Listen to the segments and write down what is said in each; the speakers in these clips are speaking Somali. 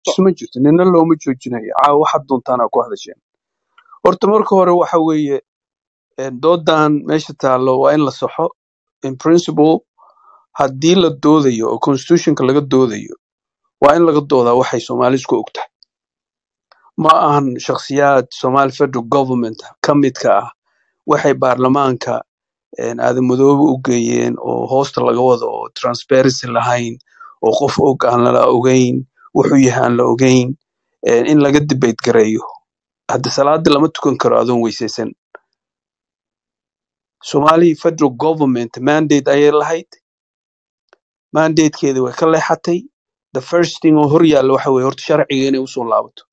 ma jirto nina looma joojinayo caawa waxaad doontaan aa ku hadasheen horta marka hore waxa weeye eh, doodan meesha taallo waa in la saxo in principle haddii la doodayo oo constitutionka laga doodayo waa in laga doodaa waxay soomaali isku ogtahay ma ahan shakhsiyaad somali federal government ka midka ah waxay baarlamaanka eh, aadamadoobe u geeyeen oo hoosta laga wado oo transparency lahayn oo qof og aan lala ogeyn wuxuu yahay aan la ogeyn eh, in laga debate gareeyo hadda salaada lama tukan karo adoon weysaysan somali federal government mandate ayay lahayd mandatekeeda way ka leexatay the first thing oo hor yaalla waxa weye horta sharciga inay usoo laabato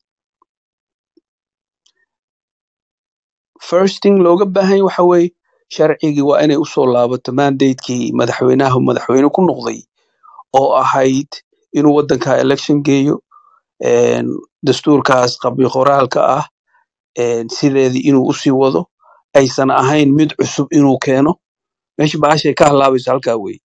first thing looga baahan yahay waxa weeye sharcigii waa inay usoo laabato mandatekii madaxweynaha madaxweyne ku noqday oo ahayd inuu waddanka election geeyo een, dastuurkaas qabyo qoraalka ah een, sideedii inuu usii wado aysan ahayn mid cusub inuu keeno meesha bahashay ka halaabayso halkaa weye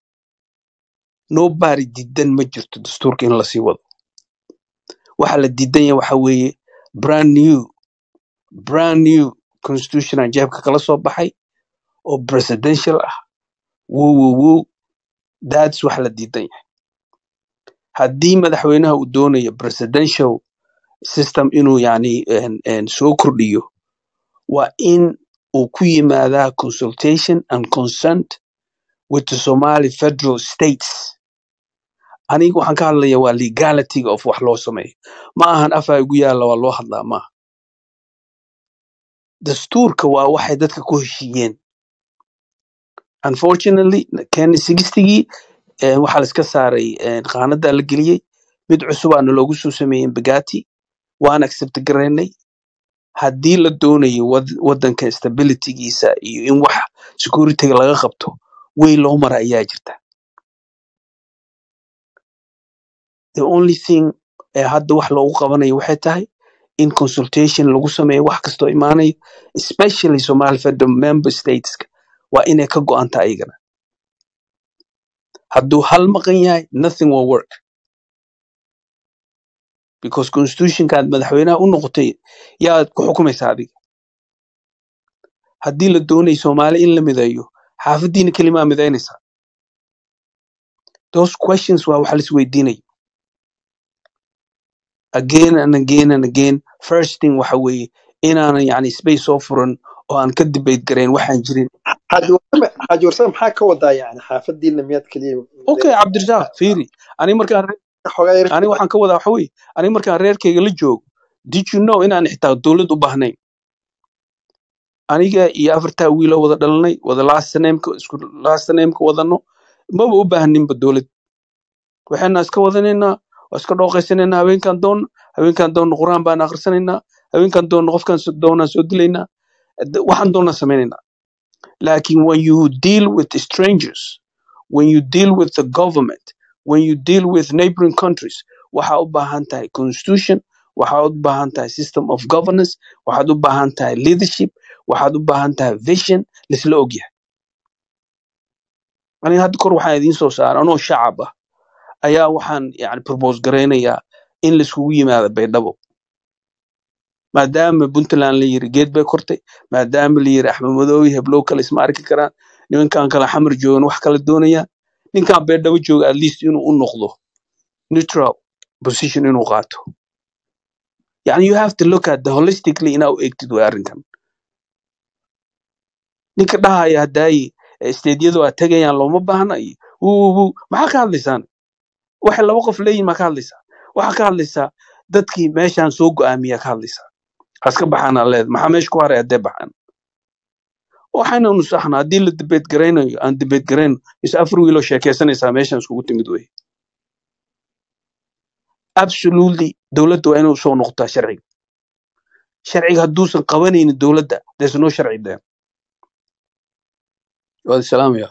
nobody diidan ma jirto dastuurka in lasii wado waxa la diidan yahay waxa weeye brand new brand new constitution aan jeebka kala soo baxay oo presidential ah wow wow wow that's waxa la diidan yahay haddii madaxweynaha uu doonayo presidential system inuu yani een, een, soo kordhiyo waa in uu ku yimaadaa consultation and consent with the somali federal states aniga waxaan ka hadlaya waa legalityga of wax loo sameeyo ma ahan afaa igu yaalla waa loo hadlaa maaha dastuurka waa waxay dadka ku heshiiyeen unfortunately kenya sixtigii waxaa la iska saaray eh, qaanadaa la geliyey mid cusubaana loogu soo sameeyey bagati waan accept garaynay haddii la doonayo wad- waddanka stabilitygiisa iyo in wax securityga laga qabto way loo mara ayaa jirta the only thing ee hadda wax loogu qabanayo waxay tahay in consultation lagu sameeyo wax kastoo imaanayo especially somali federal member stateska waa inay ka go'anta ayagana hadduu hal maqan yahay nothing will work because constitutionkaad madaxweynaha u noqotay yaad ku xukumaysaa adiga haddii la doonayo soomaali in la mideeyo xaafadiina kelimaa midaynaysaa those questions waa waxa laisweydiinaya again and again and again first thing waxa weeye inaanan yani space soo furan oo aan ka debate garayn waxaan jirin xaaji warsame xaaji warsame maxaa ka wadaa yani xaafadiina miyaad keliya okay cabdirasaaq fiiri ani markaan re- xogaa yar ani waxaan ka wadaa waxa weeye ani markaan reerkayga la joogo did you know inaan xitaa dowlad u baahnayn aniga iyo afartaa wiiloo wada dhalanay wada last nameka isku last nameka wadano maba u baahninba dowlad waxayna iska wadanaynaa waa iska dhooqaysanaynaa habeenkan doonna habeenkan doonna quraan baan akhrisanaynaa habeenkan doonna qofkan so- doonaan soo dilaynaa d- waxaan doonaan samaynaynaa laakiin when you deal with strangers when you deal with the government when you deal with neighboring countries waxaa u baahan tahay constitution waxaad u baahan tahay system of governance waxaad u baahan tahay leadership waxaad u baahan tahay vision laisla ogyahay aniga hadda kor waxaan idiin soo saaray anoo shacab ah ayaa waxaan yani propose garaynayaa in laiskugu yimaado baydhabo maadaama puntland la yiri geed bay kortay maadaama la yiri axmed madoobe heblow kale isma arki karaan nimankan kale xamar joogan wax kala doonayaan ninkan baydhabo jooga at least inuu u noqdo neutral position inuu qaato yani you have to look at the holistically inaa u egtid way arrinkan ninka dhahaya hadaayi steedyadu aad tegayaan looma baahna iyo wuuwu maxaa ka hadlaysaan waxay laba qof leeyihin maa ka hadlaysaa waxaa ka hadlaysaa dadkii meeshaan soo go'aamiyaa ka hadlaysaa haska baxaan aa leed maxaa meesha ku haray haddee baxaan waxayna nusaxna haddii la debate garaynayo aan debate garayno is afar wiiloo sheekaysanaysaa meeshaan iskugu timid wey absolutely dowladda waa inay usoo noqotaa sharciga sharciga hadduusan qabanaynin dowladda there's no sharci there waad salaamaya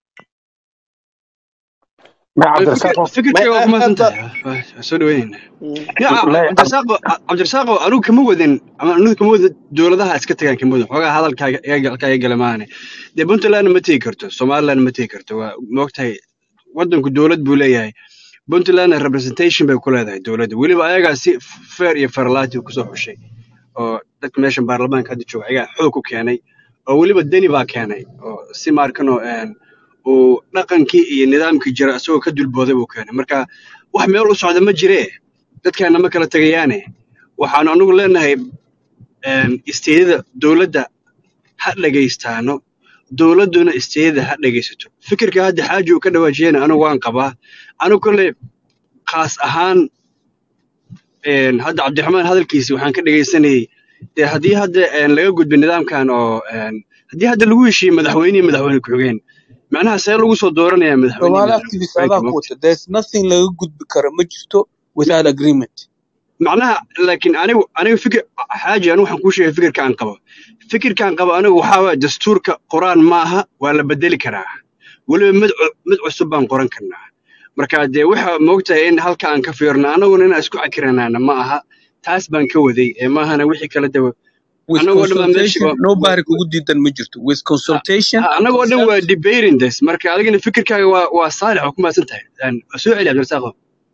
ma fikir cabdirasaaq oo- fikirkayga waa may ku mahadsan hadda tahay waa soo dhaweynayna ya la- cabdirasaaqo cabdirasaaqo anigu kama wadin ama anigu kama wadin dowladaha iska tagaan kama wadin xoogaa hadalkaaga iga halkaa iga gala maahane dee puntlandna ma tegi karto somalilandna ma tegi karto waa moogtahay waddanku dowlad buu leeyahay puntlandna representation bay ku leedahay dowladda weliba ayagaa si fair iyo farlaati kusoo xushay oo dadka meeshan baarlamaanka hadda jooga ayagaa xoog ku keenay oo weliba deni baa keenay oo si maarkanoo een, uu dhaqankii iyo nidaamkii jira isagoo ka dulbooday buu keenay marka wax meel u socda ma jiree dadkeena ma kala tegayaane waxaanu anagu leenahay een, isteedada dowladda ha dhegaystaano dowladduna isteedada ha dhegaysato fikirka hadda xaaji uu ka dhawaajiyana anigu waan qabaa anigu kolley khaas ahaan een, hadda cabdiraxmaan hadalkiisi waxaan ka dhegaysanayay dee haddii hadda een, laga gudbo nidaamkan oo een, haddii hadda lagu heshiiye madaxweyne iyo madaxweyne ku-xigeen macnaha see lagu soo dooranayaa madaxweyne iyo Somali madaxweyne activist ku-xigeenka adaa ku moogta wata there's nothing laga gudbi karo ma jirto without agreement macnaha laakiin anigu anigu fikir xaaji anigu waxaan kuu sheegay fikirkaan qabo fikirkaan qabo anigu waxaa waaya dastuurka quraan maaha waa la bedeli karaa weliba mid cu- mid cusub baan qoran karnaa marka dee waxa moogtahay in halka aan ka fiirno annaguna inaan isku cakiranaana ma aha taas baan ka waday ee maahana wixii kale de with annagoo dhan baa meeshii consultation nobody kugu diidan ma jirto with consultation and annagoo dhan waa consent debating this marka adigana fikirkaaga waa waa saalix oo ku mahadsan tahay Een, soo celi cabdirasaaqo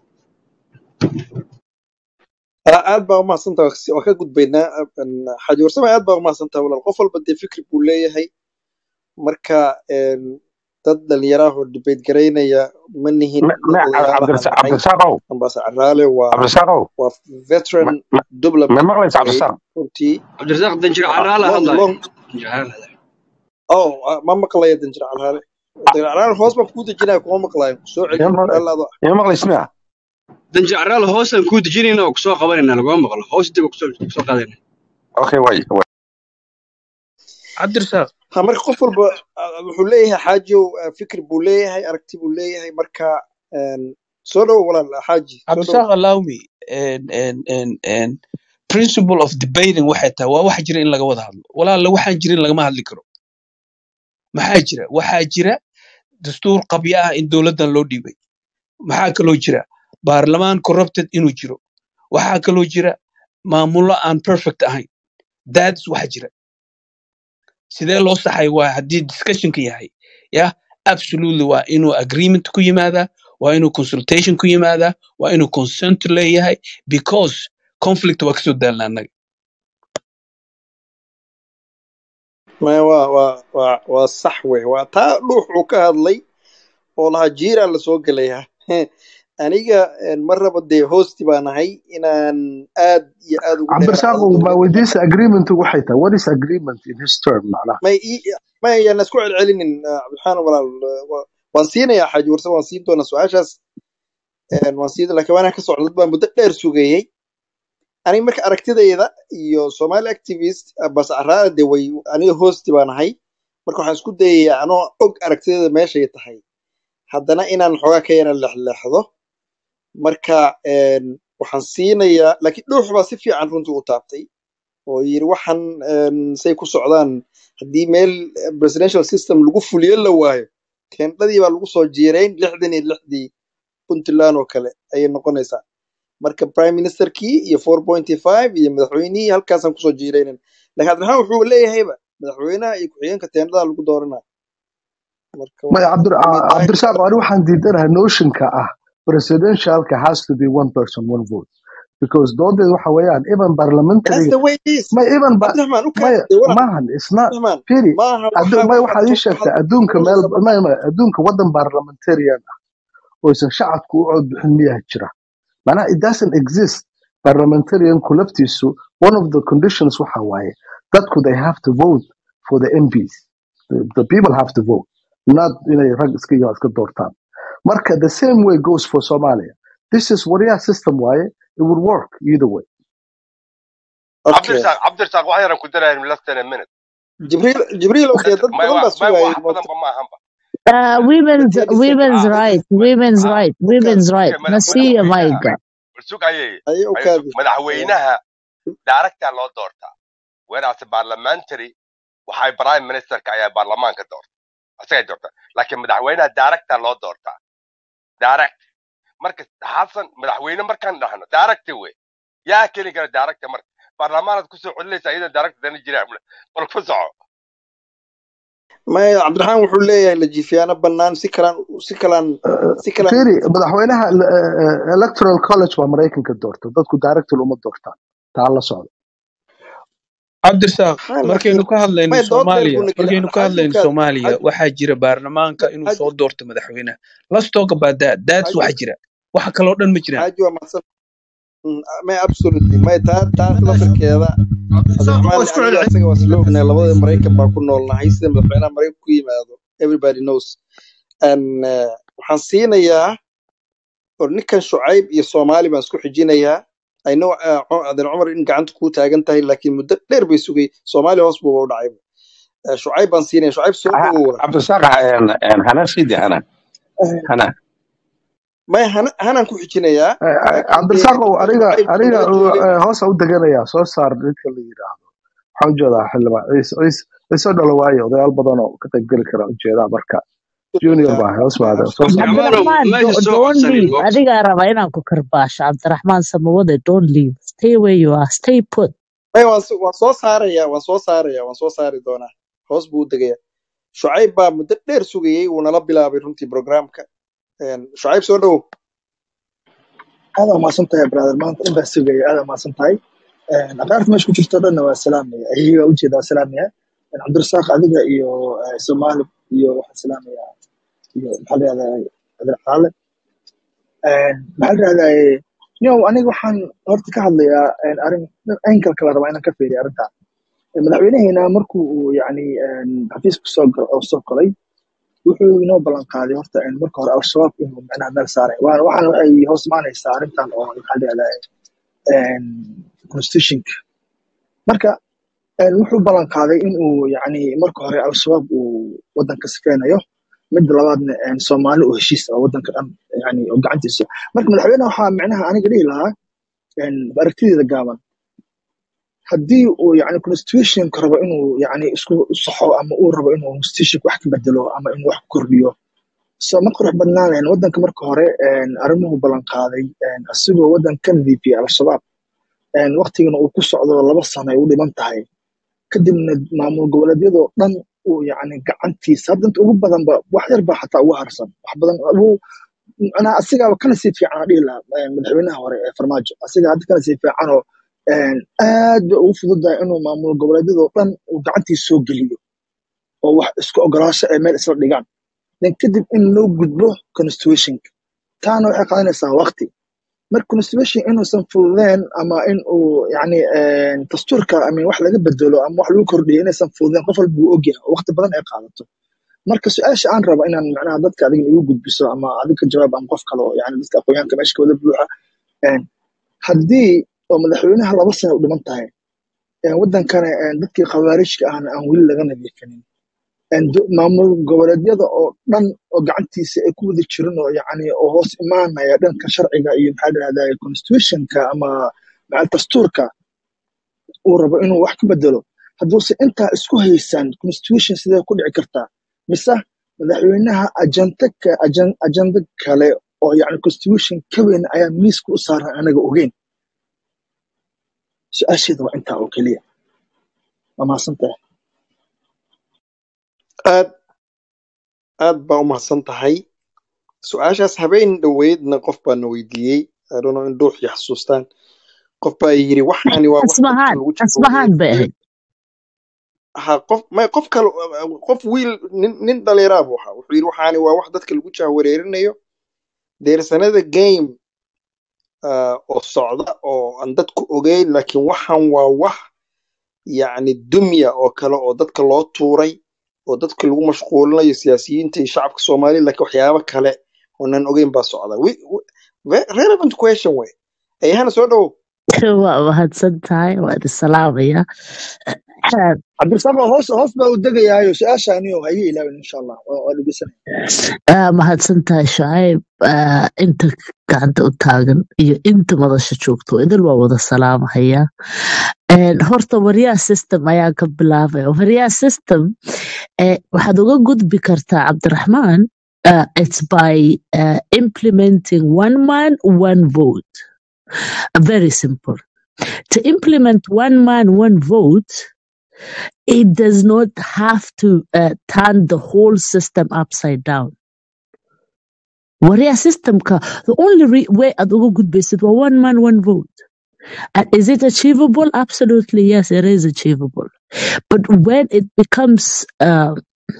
Aa- aad baa umahadsantaha waa ka gudbaynaa Een, xaaji warsame aad baa umahadsantaha walaal qof walba dee fikri buu leeyahay marka een, dad dhalinyaraah oo debate garaynaya ma nihin ما dad ما odayaal عبد ahaan الرزاق عبد nahay الرزاق ambaase caraale waa عبد الرزاق waa veteran ما ما diplomat ما مغلس عبد way الرزاق runtii cabdirasaaq danjir ah, caraala long hadlaya long danjir caraala hadlaya oh ah, ma maqlaya danjir caraale danjir caraale hoos baan kuu dejinaya kuma maqlayo soo celi يا مغلس dhalaado يا مغلس ما danjir caraala hoosaan kuu dejinayna oo kusoo qabanayna laguma maqlo hoos dib kusoo kusoo qaadayna اوكي واي واي cabdirasaaq ha marka qof walba ah, wuxuu leeyahay xaajow ah, fikri buu leeyahay aragti buu leeyahay marka een, soo dhowo walaal xaaji soo dhowo cabdirasaaq allow me and and and and principle of debating waxay tahay waa wax jira in laga wada hadlo walaala waxaan jirin lagama hadli karo maxaa jira waxaa jira dastuur qabyo ah in dowladdan loo dhiibay maxaa kaloo jira baarlamaan corrupted inuu jiro waxaa kaloo jira maamullo aan perfect ahayn that's waxa jira sidee loo saxay waa haddii discussionka yahay ya absolutely waa inuu agreement ku yimaadaa waa inuu consultation ku yimaadaa waa inuu consent leeyahay because conflict waa kasoo daalna annaga maya waa waa waa waa sax wey waa taa dhuux uu ka hadlay oo lahaa jiiraan lasoo gelaya aniga een, ma raba dee hosti baan ahay inaan aad iyo aad ugu عبد الرزاق dheeraado ما dowladda وديس agreement waxay tahay what is agreement in his term macnaha may ii- may ayaan isku celcelinin ah, cabdiraxmaan walaal waa- waan siinayaa xaaji warse waan siin doonaa su-aashaas een, waan siin laakiin waanaan ka socda dad baa muddo dheer sugayey aniga marka aragtidayda iyo somali activist ah, bas caraara de way aniga hosti baan ahay marka waxaan isku dayayaa anoo og aragtidayda meeshay tahay haddana inaan xoogaa ka yara leexleexdo marka een, waxaan siinayaa laakiin dhuux baa si fiican runtii u taabtay oo yiri waxaan een, say ku socdaan haddii meel eh, presidential system lagu fuliyo la waayo teendhadii baa lagu soo jiirayn lixdan iyo lixdii puntland oo kale ayay noqonaysaa marka prime ministerkii iyo four pointy five iyo madaxweynihii halkaasaan kusoo jiiraynan laakiin cabdiraxmaan wuxuu leeyahayba madaxweynaha iyo ku-xigeenka teendhada lagu dooranaa marka ما waa عبد I mean, عبد I- الرزاق ani waxaan diidanahay notionka ah presidentialka has to be one person one vote because doodeed waxa weeyaan even that's parliamentary the way it is ma even ba cabdiraxmaan u may kaade walaal maahan it's not cabdiraxmaan piri maaha adu waxaa may waxaad waxaad ii soo sheegtay hadlay adduunka meel nolosha may may adduunka wadan parliamentarian ah oo isan shacabku u cod bixin miyaa jira macnaha it doesn't exist parliamentarianku laftiisu one of the conditions waxa waaye dadku they have to vote for the MPs the, the people have to vote not inay rag iska iyo iska doortaan marka the same way goes for Somalia this is warrior system waaye it would work either way okay cabdirasaaq cabdirasaaq wax yaran ku darayan less than a minute jibriil jibriilow dee dad may badan baa wa- may sugayay wax moota badanba ma ahanba Uh, women's thirty seconds women's ah right, ma- women's ah right, u kaadi women's right. okay Nasiya madaxweynaha Maiga. sug ayay ayay u ayuu sug kaadi madaxweynaha daaragtaa loo doortaa whereas parliamentary waxay prime ministerka ayaa baarlamaanka doorta asagay doortaa laakiin madaxweynaha daaragtaa loo doortaa direct marka xasan madaxweyne markaan dhahno direct wey yaa keli kara direct marka baarlamaanaad kusoo celinaysa iyadoo direct dana jiraan bal ku soco maya cabdiraxmaan wuxuu leeyahay la jiifiyaano bannaan si kalaan si kalaan si kalaan fiiri madaxweynaha eh, eh, electoral college baa maraykanka doorta dadku director uma doortaan taa la socda cabdirasaaq maxaa markaynu laakiin ka hadlayno maya dood dheer soomaaliya buuna gelin markaynu ka hadlayno xajukaad soomaaliya waxaa jira baarlamaanka inuu xaju soo doorto madaxweynaha let's talk about that that's xaju waxa jira waxa kaloo dhan ma jiraan xaju waa mahadsan Mm, maya absolutely maya taa taas lafirkeeda cabdirasaaq waa cabdiraxmaan isku aniga celcelin asaga waa isla ognahay labada maraykan baa ku noolnahay sida madaxweynaha maraykan ku yimaado everybody knows and uh, waxaan siinayaa or ninkan shucayb iyo soomaali baan isku xijinayaa I know uh, Cu- adeer cumar in gacanta kuu taagan tahay laakiin muddo dheer bay sugay soomaali hoos buuba u dhacay Uh, shucayb baan siinaya shucayb soo dhawow cabdirasaaq hana sidi hana hana maya hana- hanaan ku xijinayaa Eh, eh, laakiin dee cabdirasaaqow ninka aniga shucayb aniga nala joogay eh, hoosa u deganayaa soo saar ninka la yidhaahdo waxaan ujeedaa xildhibaan ciise ciise ciise dhalo waayo odayaal badan oo ka qayb geli kara ujeedaa marka junior Yeah, baa hoos yeah, waada soo saar absolutely. cabdiraxmaanow Abdurrahman, meesha do, soo don't codsanin leave. goobta Adiga raba inaan ku karbaasho. Abdurrahman Samawade, don't leave. Stay where you are. Stay put. maya waan so- waan soo saarayaa waan soo saarayaa waan soo saari doonaa hoos buu u degayaa shucayb baa muddo dheer sugayey wuu nala bilaabay runtii programka Een, shucayb soo dhawow aad aa mahadsan tahay brother maanta in baa sugaya aad aa mahadsan tahay aqaarta meesha ku jirto dhanna waa salaamaya ayaga waa ujeeda waa salaamaya cabdirasaaq adiga iyo eh, soomaali iyo waxaan salaamaya iyo maxaa la yihahdaa cabdil caale maxaa la yihahdaa yow aniga waxaan horta ka hadlayaa een, arrin angle kala rabaa inaan ka fiiriyo arrintan madaxweynaheena markuu uu yani xafiiska soo gal- oo soo galay wuxuu inoo ballan qaaday horta in marka hore al-shabaab inuu macnaha meel saaray waana waxaana waxay hoos imaanaysaa arrintan oo maxaa la yihahdaa constitutionka marka een, wuxuu ballan qaaday in uu yani marka hore al-shabaab uu wadanka sifeynayo midda labaadna een, soomaali oo heshiis ah wadanka dhan yani oo gacantiisa marka madaxweyne waxaa macnaha aniga dhihi lahaa een, aragtideeda gaaban haddii uu yani constitutionka rabo inuu yani isku saxo ama uu rabo inuu constitutionka wax ka bedelo ama inuu wax ku kordhiyo so ma qurux badnaanayn wadanka marka hore een, arrimuhu ballan qaaday een, asigoo wadan ka nadiifiyay al-shabaab een, waqtigana uu ku socdo laba sano ay u dhiman tahay kadibna maamul goboleedyadoo dhan uu yani gacantiisa hadda inta ugu badanba wax yar baa xataa ugu harsan wax badan uu macnaha asigaaba kana sii fiican aan dhihi lahaa een, madaxweynaha hore ee farmaajo asiga hadda kana sii fiicanoo een, aad bay ugu fududahay inuu maamul goboleedyadoo dhan uu gacantiisa soo geliyo oo wax isku ogolaasho ay meel isla dhigaan then kadib in loo gudbo constitutionka taana waxay qaadanaysaa waqti marka constitution inuusan fududeen ama in uu yani een, dastuurka ama wax laga bedelo ama wax lagu kordhiyo inaysan fududeen qof walba wuu ogyahay oo waqti badan ay qaadato marka su-aasha aan rabo inaan macnaha dadka adiga igu gudbiso ama adiga ka jawaab ama qof kale oo yani dadka aqoonyahanka meesha ka wada buuxa een, haddii oo madaxweynaha laba sano u dhiman tahay een, wadankana een, dadkii khawaarijka ahna aan weli laga nadiifinin een, do- maamul goboleedyada oo dhan oo gacantiisa ay ku wada jirin oo yani oo hoos imaanaya dhanka sharciga iyo maxaa la yihahdaa constitutionka ama macal dastuurka uu rabo inuu wax ka bedelo hadduuse intaa isku haysan constitution sidee ku dhici kartaa mise madaxweynaha ajanda ka- ajan- ajanda kale oo yani constitution ka weyn ayaa miiska u saaran anaga ogeyn su-aasheeda waa intaa oo keliya waa mahadsantahay aad aad baa u mahadsan tahay su-aashaas habeen dhoweydna qof baa na weydiiyey I don't know in dhuuxii xasuustaan qof baa yiri waxani waa wax dadka Asmahan, lagu jahwareeriyo Asmahan bay ahayd. ha qof may qof kale qof wiil nin nin dhalinyara buu ahaa wuxuu yiri waxani waa wax dadka lagu jahwareerinayo deersanada game ah, oo socda oo aan dadku ogeyn laakiin waxan waa wax yacni dumya oo kale oo dadka loo tuuray oo dadka lagu mashquulinayo siyaasiyiinta iyo shacabka soomaaliya laakiin waxyaabo kale oonan ogeyn baa socda Wi- wi- ve- relevant question way ayahana soo dhowow Waa mahadsan tahay. Waa idin salaamaya. cabdirasaaq hoos hoos baa u degayaayo su-aashaaniyo ha iga ilaawin insha allah waa waa dhegeysanaya Ah, mahadsan tahay Shucayb. Ah, inta gacanta u taagan iyo inta madasha joogto idil waa wada salaamahaya. Een, horta waryaa system ayaan ka bilaabay waryaa system eh, waxaad uga gudbi kartaa cabdiraxmaan uh, it's by uh, implementing one man one vote very simple to implement one man one vote it does not have to uh, turn the whole system upside down warrior systemka the only re- way aad uga gudbaysid waa one man one vote and is it achievable absolutely yes it is achievable but when it becomes uh,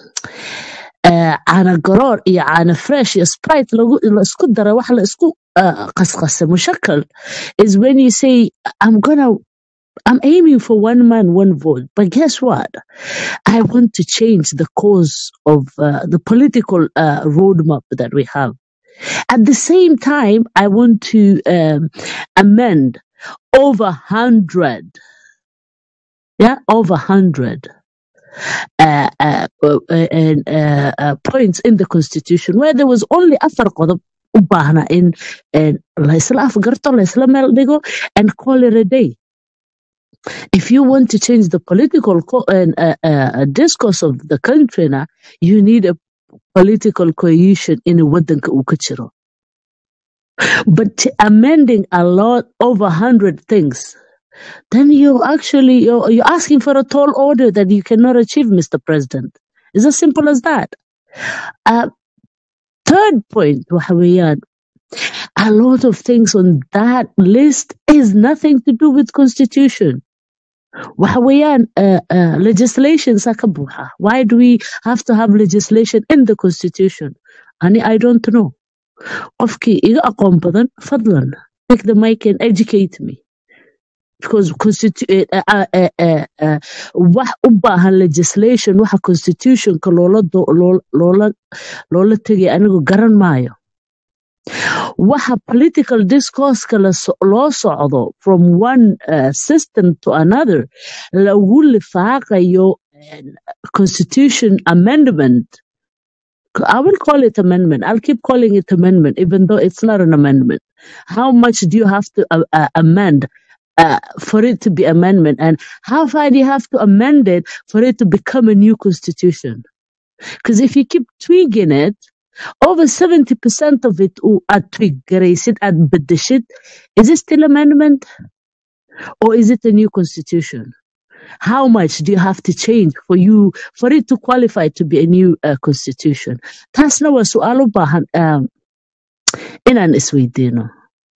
uh, caana garoor iyo caana fresh iyo sprite lagu la isku dara wax la isku uh, qasqasa mushakal is when you say i'm gonna i'm aiming for one man one vote but guess what i want to change the course of uh, the political uh, roadmap that we have at the same time i want to um, amend over 100 yeah over 100 uh, uh, uh, uh, uh, uh, points in the constitution where there was only afar qodob u baahna in in la isla afgarto la isla meel dhigo and call it a day if you want to change the political co- and, uh, uh, discourse of the country now, you need a political cohesion in a wadanka uu ka jiro but t- amending a lot over 100 things then you actually you're, you're asking for a tall order that you cannot achieve mr president it's as simple as that uh, third point waxa weeyaan, a lot of things on that list is nothing to do with constitution waxa weeyaan, uh, uh, legislation saa ka buuxa. why do we have to have legislation in the constitution ani i don't know qofkii iga aqoon badan fadlan take the mic and educate me because constitu- eh, uh, uh, uh, uh, uh, wax u baahan legislation waxa constitutionka loola do- loo- loola loola tegay anigu garan maayo waxa political discourse-ka la so- loo socdo from one uh, system to another lagu lifaaqayo eh, constitution amendment I will call it amendment. I'll keep calling it amendment, even though it's not an amendment. How much do you have to uh, uh, amend uh, for it to be amendment, and how far do you have to amend it for it to become a new constitution? Because if you keep tweaking it, over seventy percent of it oo aad tweak-garaysid, aad bedeshid, is it still amendment or is it a new constitution? How much do you have to change for you for it to qualify to be a new uh, constitution? Taasna waa su'aal u baahan um, inaan isweydiino.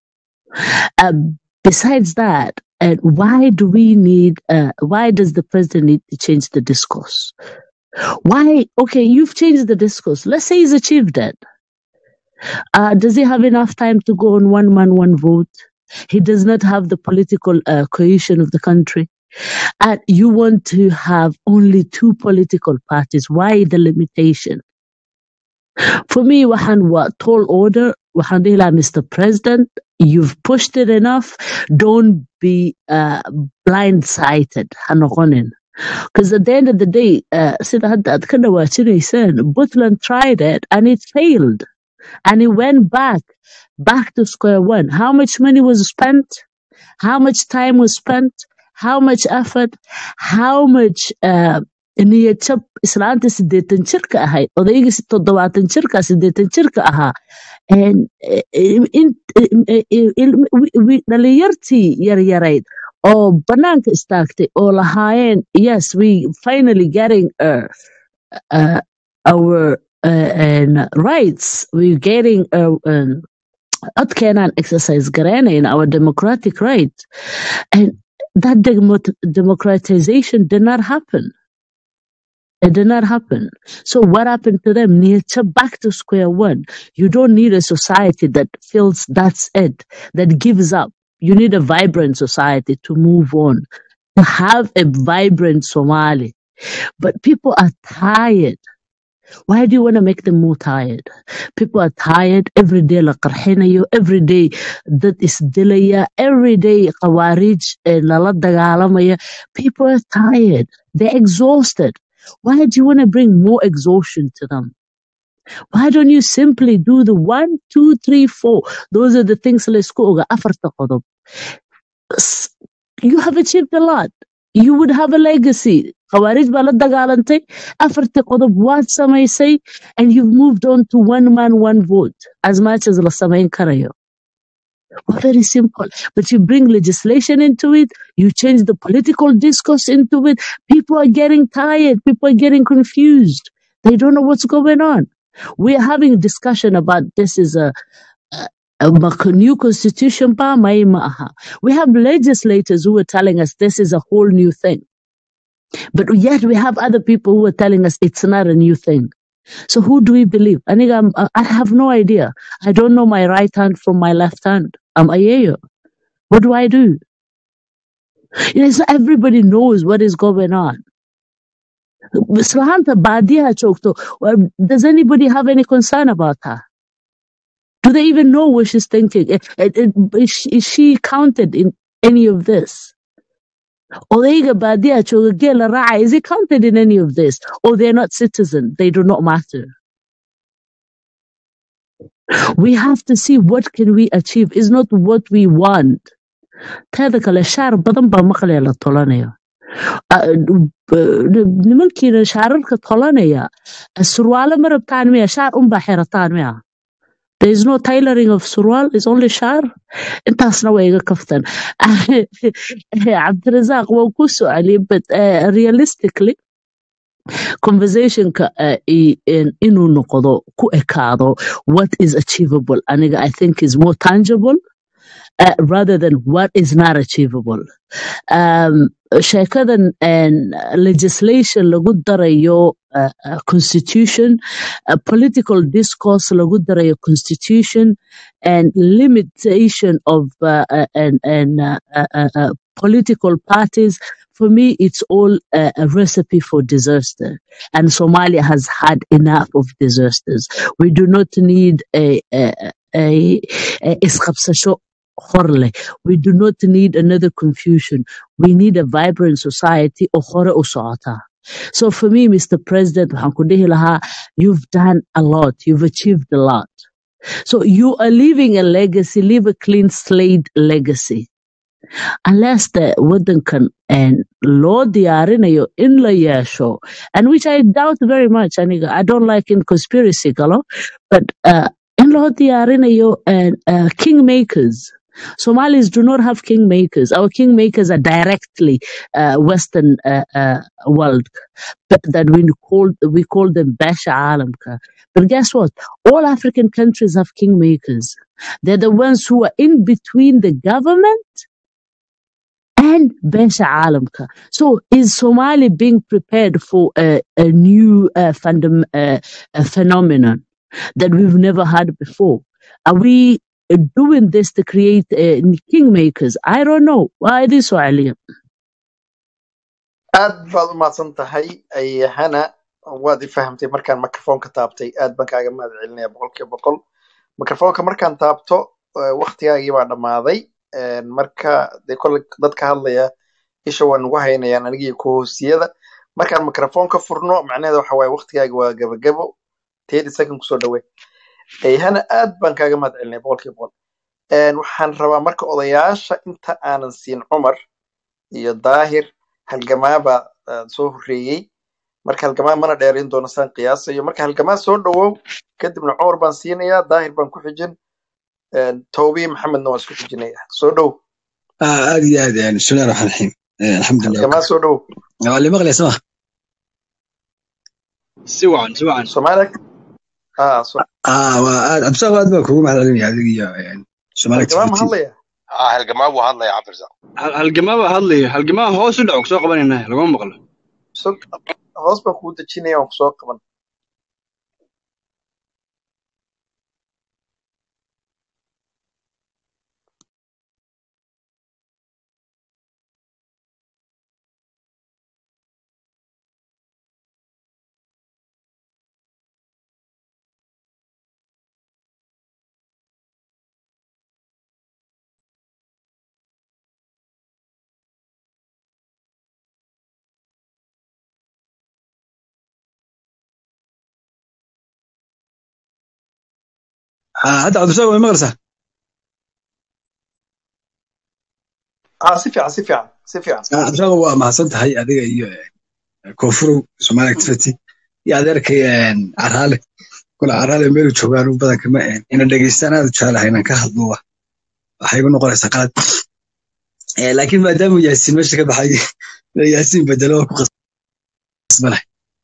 Uh, besides that, uh, why do we need? Uh, why does the president need to change the discourse? Why? Okay, you've changed the discourse. Let's say he's achieved it. Uh, does he have enough time to go on one man, one vote? He does not have the political uh, cohesion of the country. And you want to have only two political parties. Why the limitation? For me, waxaan waa tall order. Waxaan dhihi lahaa, Mr. President, you've pushed it enough. Don't be uh, blindsided. Ha noqonin. Because at the end of the day, uh, sida hadda aad ka dhawaajinaysaan, Puntland tried it and it failed. And it went back, back to square one. How much money was spent? How much time was spent? How much effort? How much uh, niyad jab islaanta sideetan jirka ahayd odaygii si- toddobaatan jirka sideetan jirka ahaa And, eh, in- in- eh, eh, il- wi- wi- dhalinyartii yaryarayd oo banaanka istaagtay oo lahaayeen yes we finally getting uh, uh, our uh, and rights we're getting uh, um, codkeenaan exercise garanayn our democratic rights and that demo- democratization did not happen it did not happen. So what happened to them? Nature back to square one. You don't need a society that feels that's it, that gives up. You need a vibrant society to move on, to have a vibrant Somali. But people are tired. Why do you want to make them more tired? People are tired. Every day la qarxinayo, every day dad isdilaya, every day qawaarij eh, lala dagaalamaya. People are tired. They're exhausted. Why do you want to bring more exhaustion to them? Why don't you simply do the one, two, three, four? Those are the things let's go. afarta qodob. S- You have achieved a lot. You would have a legacy. Khawarij baa la dagaalantay. Afarta qodob waad samaysay. And you've moved on to one man, one vote. As much as la samayn karayo. Well, very simple. But you bring legislation into it, you change the political discourse into it. People are getting tired. People are getting confused. They don't know what's going on. We are having a discussion about this is a, a, a mac- new constitution. ba, mai maaha. We have legislators who are telling us this is a whole new thing. But yet we have other people who are telling us it's not a new thing. So who do we believe? I think I'm, I have no idea. I don't know my right hand from my left hand. I'm Ayeyo. What do I do? You know, so everybody knows what is going on. Swahanta Badia Chokto. Well, does anybody have any concern about her? Do they even know what she's thinking? Eh, eh, eh, Is she, is she counted in any of this? Odeiga Badia Chogela Rai, is he counted in any of this? Or they're not citizen, they do not matter. We have to see what can we achieve. It's not what we want. teeda kale shaar badan baa maqlaya la tolanayo Ah, b- nimankiina shaararka tolanaya surwaalo ma rabtaan miya shaar unbaa xirataan miya There is no tailoring of surwaal, it's only shaar. Intaasna way iga kaftan. Cabdirazaaq waan ku su'aaliyey, but uh, realistically, conversationka uh, i- in- inuu noqdo ku ekaado what is achievable aniga I think is more tangible uh, rather than what is not achievable. um, sheekadan and legislation lagu darayo uh, uh, constitution uh, political discourse lagu darayo constitution and limitation of uh, uh, and, and uh, uh, uh, uh, political parties for me it's all uh, a recipe for disaster and somalia has had enough of disasters we do not need a, a, a, a isqabsasho hor leh. we do not need another confusion we need a vibrant society oo hore u socota. So for me, Mr. President, waxaan ku dhihi lahaa, you've done a lot, you've achieved a lot. So you are leaving a legacy, leave a clean slate legacy. Unless the wadankan and loo diyaarinayo in la yeesho, and which I doubt very much, aniga, I don't like in conspiracy galo, but uh, in loo diyaarinayo and uh, kingmakers. Somalis do not have kingmakers. Our kingmakers are directly uh, Western uh, uh, world but that we call we call them Basha Alamka. But guess what? All African countries have kingmakers. They're the ones who are in between the government and Basha Alamka. So is Somali being prepared for a, a new uh, fundam, uh, a phenomenon that we've never had before? Are we uh, doing this to create uh, kingmakers? I don't know. Why this one? aad baad u mahadsan tahay ayahana waad i fahamtay markaan microfoonka taabtay aad baan kaaga mahad celinaya boqolkiiba boqol microfoonka markaan taabto eh, waqtigaagii baa dhammaaday Eh, marka dee kolle dadka hadlaya isha waa nugu haynayaan anigii kohoosiyada markaan microfoonka furno macnaheeda waxa waaye waqtigaaga waa gabagabo thirty second kusoo dhawe ayahana aad baan kaaga mahad celinaya boqolkiiba boqol Eh, waxaan rabaa marka odayaasha inta aanan siin cumar iyo daahir halgamaaba ah, soo horreeyey marka halgamaa mana dheerayn doono saan qiyaasayo marka halgamaa soo dhawow kadibna cumar baan siinayaa daahir baan ku xijin toobiye maxamedna waan isku xijinaya soo dhow آه هذه هذه يعني بسم الله الرحمن الرحيم آه الحمد لله halgamaa soo dhow وكفى اللي مغلي اسمه si wacan si wacan soomaaliya ah so ah waa aad absaaq aad baa kugu mahad celinaya adiga iyo een, Somali halgamaa ma activity hadlaya ah halgamaa buu hadlaya cabdirsaaq Hal- halgamaa baa hadlaya halgamaa hoos u dhaco soo qabanayna laguma maqlo so hoos baan kugu dejinaya waan kusoo qaban ah hadda absaaq way maqlaysaa ah si fiican si fiican si fiican ah absaaq waa mahadsan tahay adiga iyo een, koonfurow Somali activity iyo adeerkay een, caraale kula caraale meel joogaan u badan kama een, ina dhegeystaan aad u jecelahay inaan ka hadlo wa waxay igu noqonaysaa qalad Eh, laakiin maadaama yaasiin meesha ka baxay yaasiin bedelo waa ku qasbanay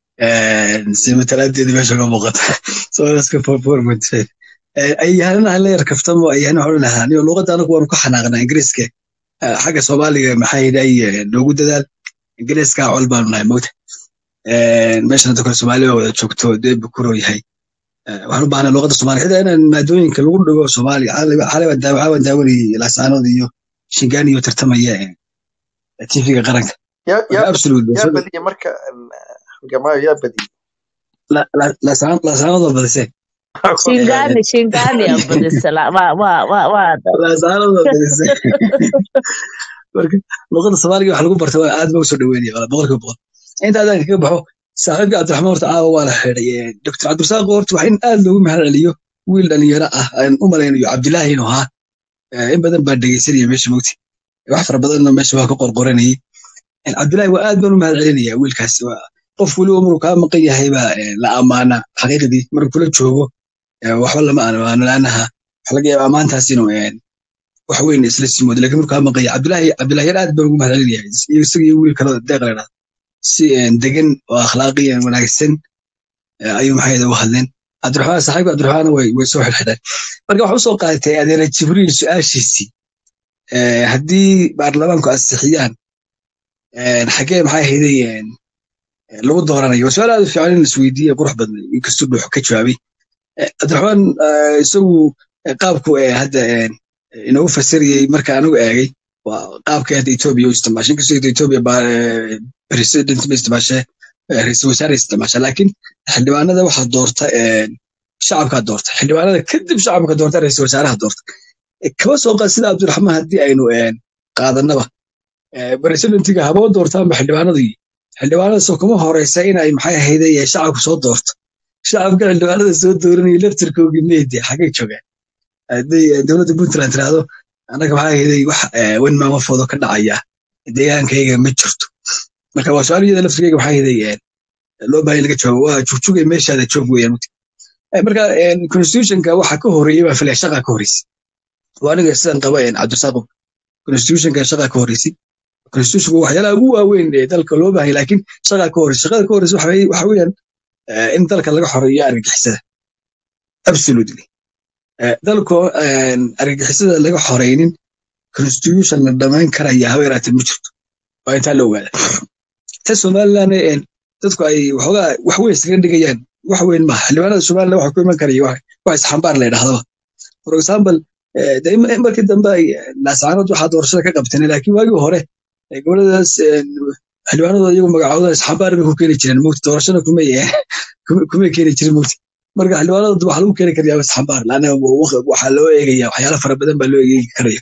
si matalaadeedi meesha uga muuqata soolaska forformatay ayahanana hala yar kaftamo ayahana waxaan lahaa anigo luqadda anagu waanu ka xanaaqnaa ingiriiska Eh, xagga soomaaliga maxaa yidhay noogu dadaal ingiriiska col baanu nahay mogta meeshan hadda kale soomaaliya waa wada joogto dee bukuro yahay Eh, waxaan u baahnaa luqadda soomaaliya xitaa inaan maadooyinka lagu dhigo soomaaliya xalay waan daawanayay laasaanood iyo shingaani iyo tartamaya eh, tv-ga qaranka yaa marka yaa absolute yaa badiyey marka halgamaayo yaa badiyey laasaanood waa badiseen shingani shingani aa badisa la- waa waa waa waa laasaanood waa badiseen marka luqadda soomaaliga wax lagu barta waa aad ba usoo dhaweynaya wala boqolkiiba boqol inta adaan kaga baxo saaxiibka cabdiraxmaan horta caawa waa la xidhay dr cabdirasaaq horta wax in aad loogu mahad celiyo wiil dhalinyaro ah aan u malaynayo cabdilaahi inuu ahaa Eh, in badan baa dhegeysanaya meesha mogti wax fara badanna meesha waa ka qorqoranayay Eh, cabdilaahi waa aad baan u mahad celinaya wiilkaasi waa qof weliba maruu kaa maqan yahay baa eh, la amaana xaqiiqdii markuu kula joogo eh, waxba lama amaano laanaha waxa laga yaaba amaantaas inuu eh, wax weyn isla simoodo laakiin markuu kaa maqan yahay cabdilaahi cabdilaahi yar aad baan ugu mahad celinaya iyo isaga iyo wiil kaloo deeq la dhahdo si eh, degan oo akhlaaqiyan wanaagsan eh, ayuu maxay uga hadleen cabdiraxmaan saaxiibka cabdiraxmaan way way soo xidhxidheen marka waxa usoo qaadatay adeera jibriil su-aashiisii eh, haddii baarlamaanku ansixiyaan eh, xagee maxay ahayday eh, lagu dooranayo waa su-aal aad u fiican in laisweydiiye qurux badan inkastuu dhuux ka jawaabay Eh, cabdiraxmaan eh, isagu eh, qaabku eh, hadda eh, inoogu fasirayey marka anigu eegay waa qaabka hadda etoobiya u isticmaashay inkastoo hadda etoobiya baa eh, president ma isticmaashe eh, ra'iisul wasaare isticmaasha laakiin xildhibaanada waxaa doorta eh, shacabkaa doorta xildhibaanada kadib shacabka doorta ra'iisul wasaaraha doorta Eh, kaba soo qaad sida cabdiraxmaan haddii aynu eh, qaadanaba eh, presidentiga haboo doortaanba xildhibaanadii xildhibaanadaasoo kuma horeysa inay maxay ahayday eh, shacabku soo doorto shacabka xildhibaanada soo dooranaya laftirkoogii meedi xagay joogaan hadday eh, dowladda puntland tiraahdo annaga maxaa ahayday wax eh, wen maamafoodo ka dhacaya deegaankayga ma jirto marka waa su-aal iyada laftirkayga maxaa ahayday eh, loo baahan in laga jawaabo waa jugjugay meeshaada joog weeyaan Eh, marka eh, constitutionka waxa ka horeeyey baa filaya shaqa ka horeysay waa aniga sidan qaba eh, cabdisaaqo constitutionka shaqa ka horeysay constitutionku waxyaalaha ugu waaweyn ee dalka loo baahay laakiin shaqa ka horeysay shaqada ka horeysay waxa weeye- waxa weeyaan eh, in dalka laga xoreeyo argagixisada absolutely Eh, dalko eh, argagixisada laga xoreynin constitution la dhamayn karaya haba yaraatee ma jirto waa intaa la ogaada ta somaliland eh, dadku ay waxoogaa wax weyn iskaga dhigayaan wax weyn maaha xildhibaanada somaliland waxa ku iman karaya wax wax isxambaar la yidhahdaba for example eh, de in- in markii dambe ay naasaanood waxaa doorashada ka qabteen laakiin waagii hore eh, goboladaas eh, xildhibaanadooda iyagu magacoodada isxambaar bay ku keeni jireen mugti doorashada kumay eh, kuma- kumay keeni jirin mugti marka xildhibaanadooda waxaa lagu keeni karaya isxambaar laana waxaa loo eegaya waxyaala fara badan baa loo eegi karaya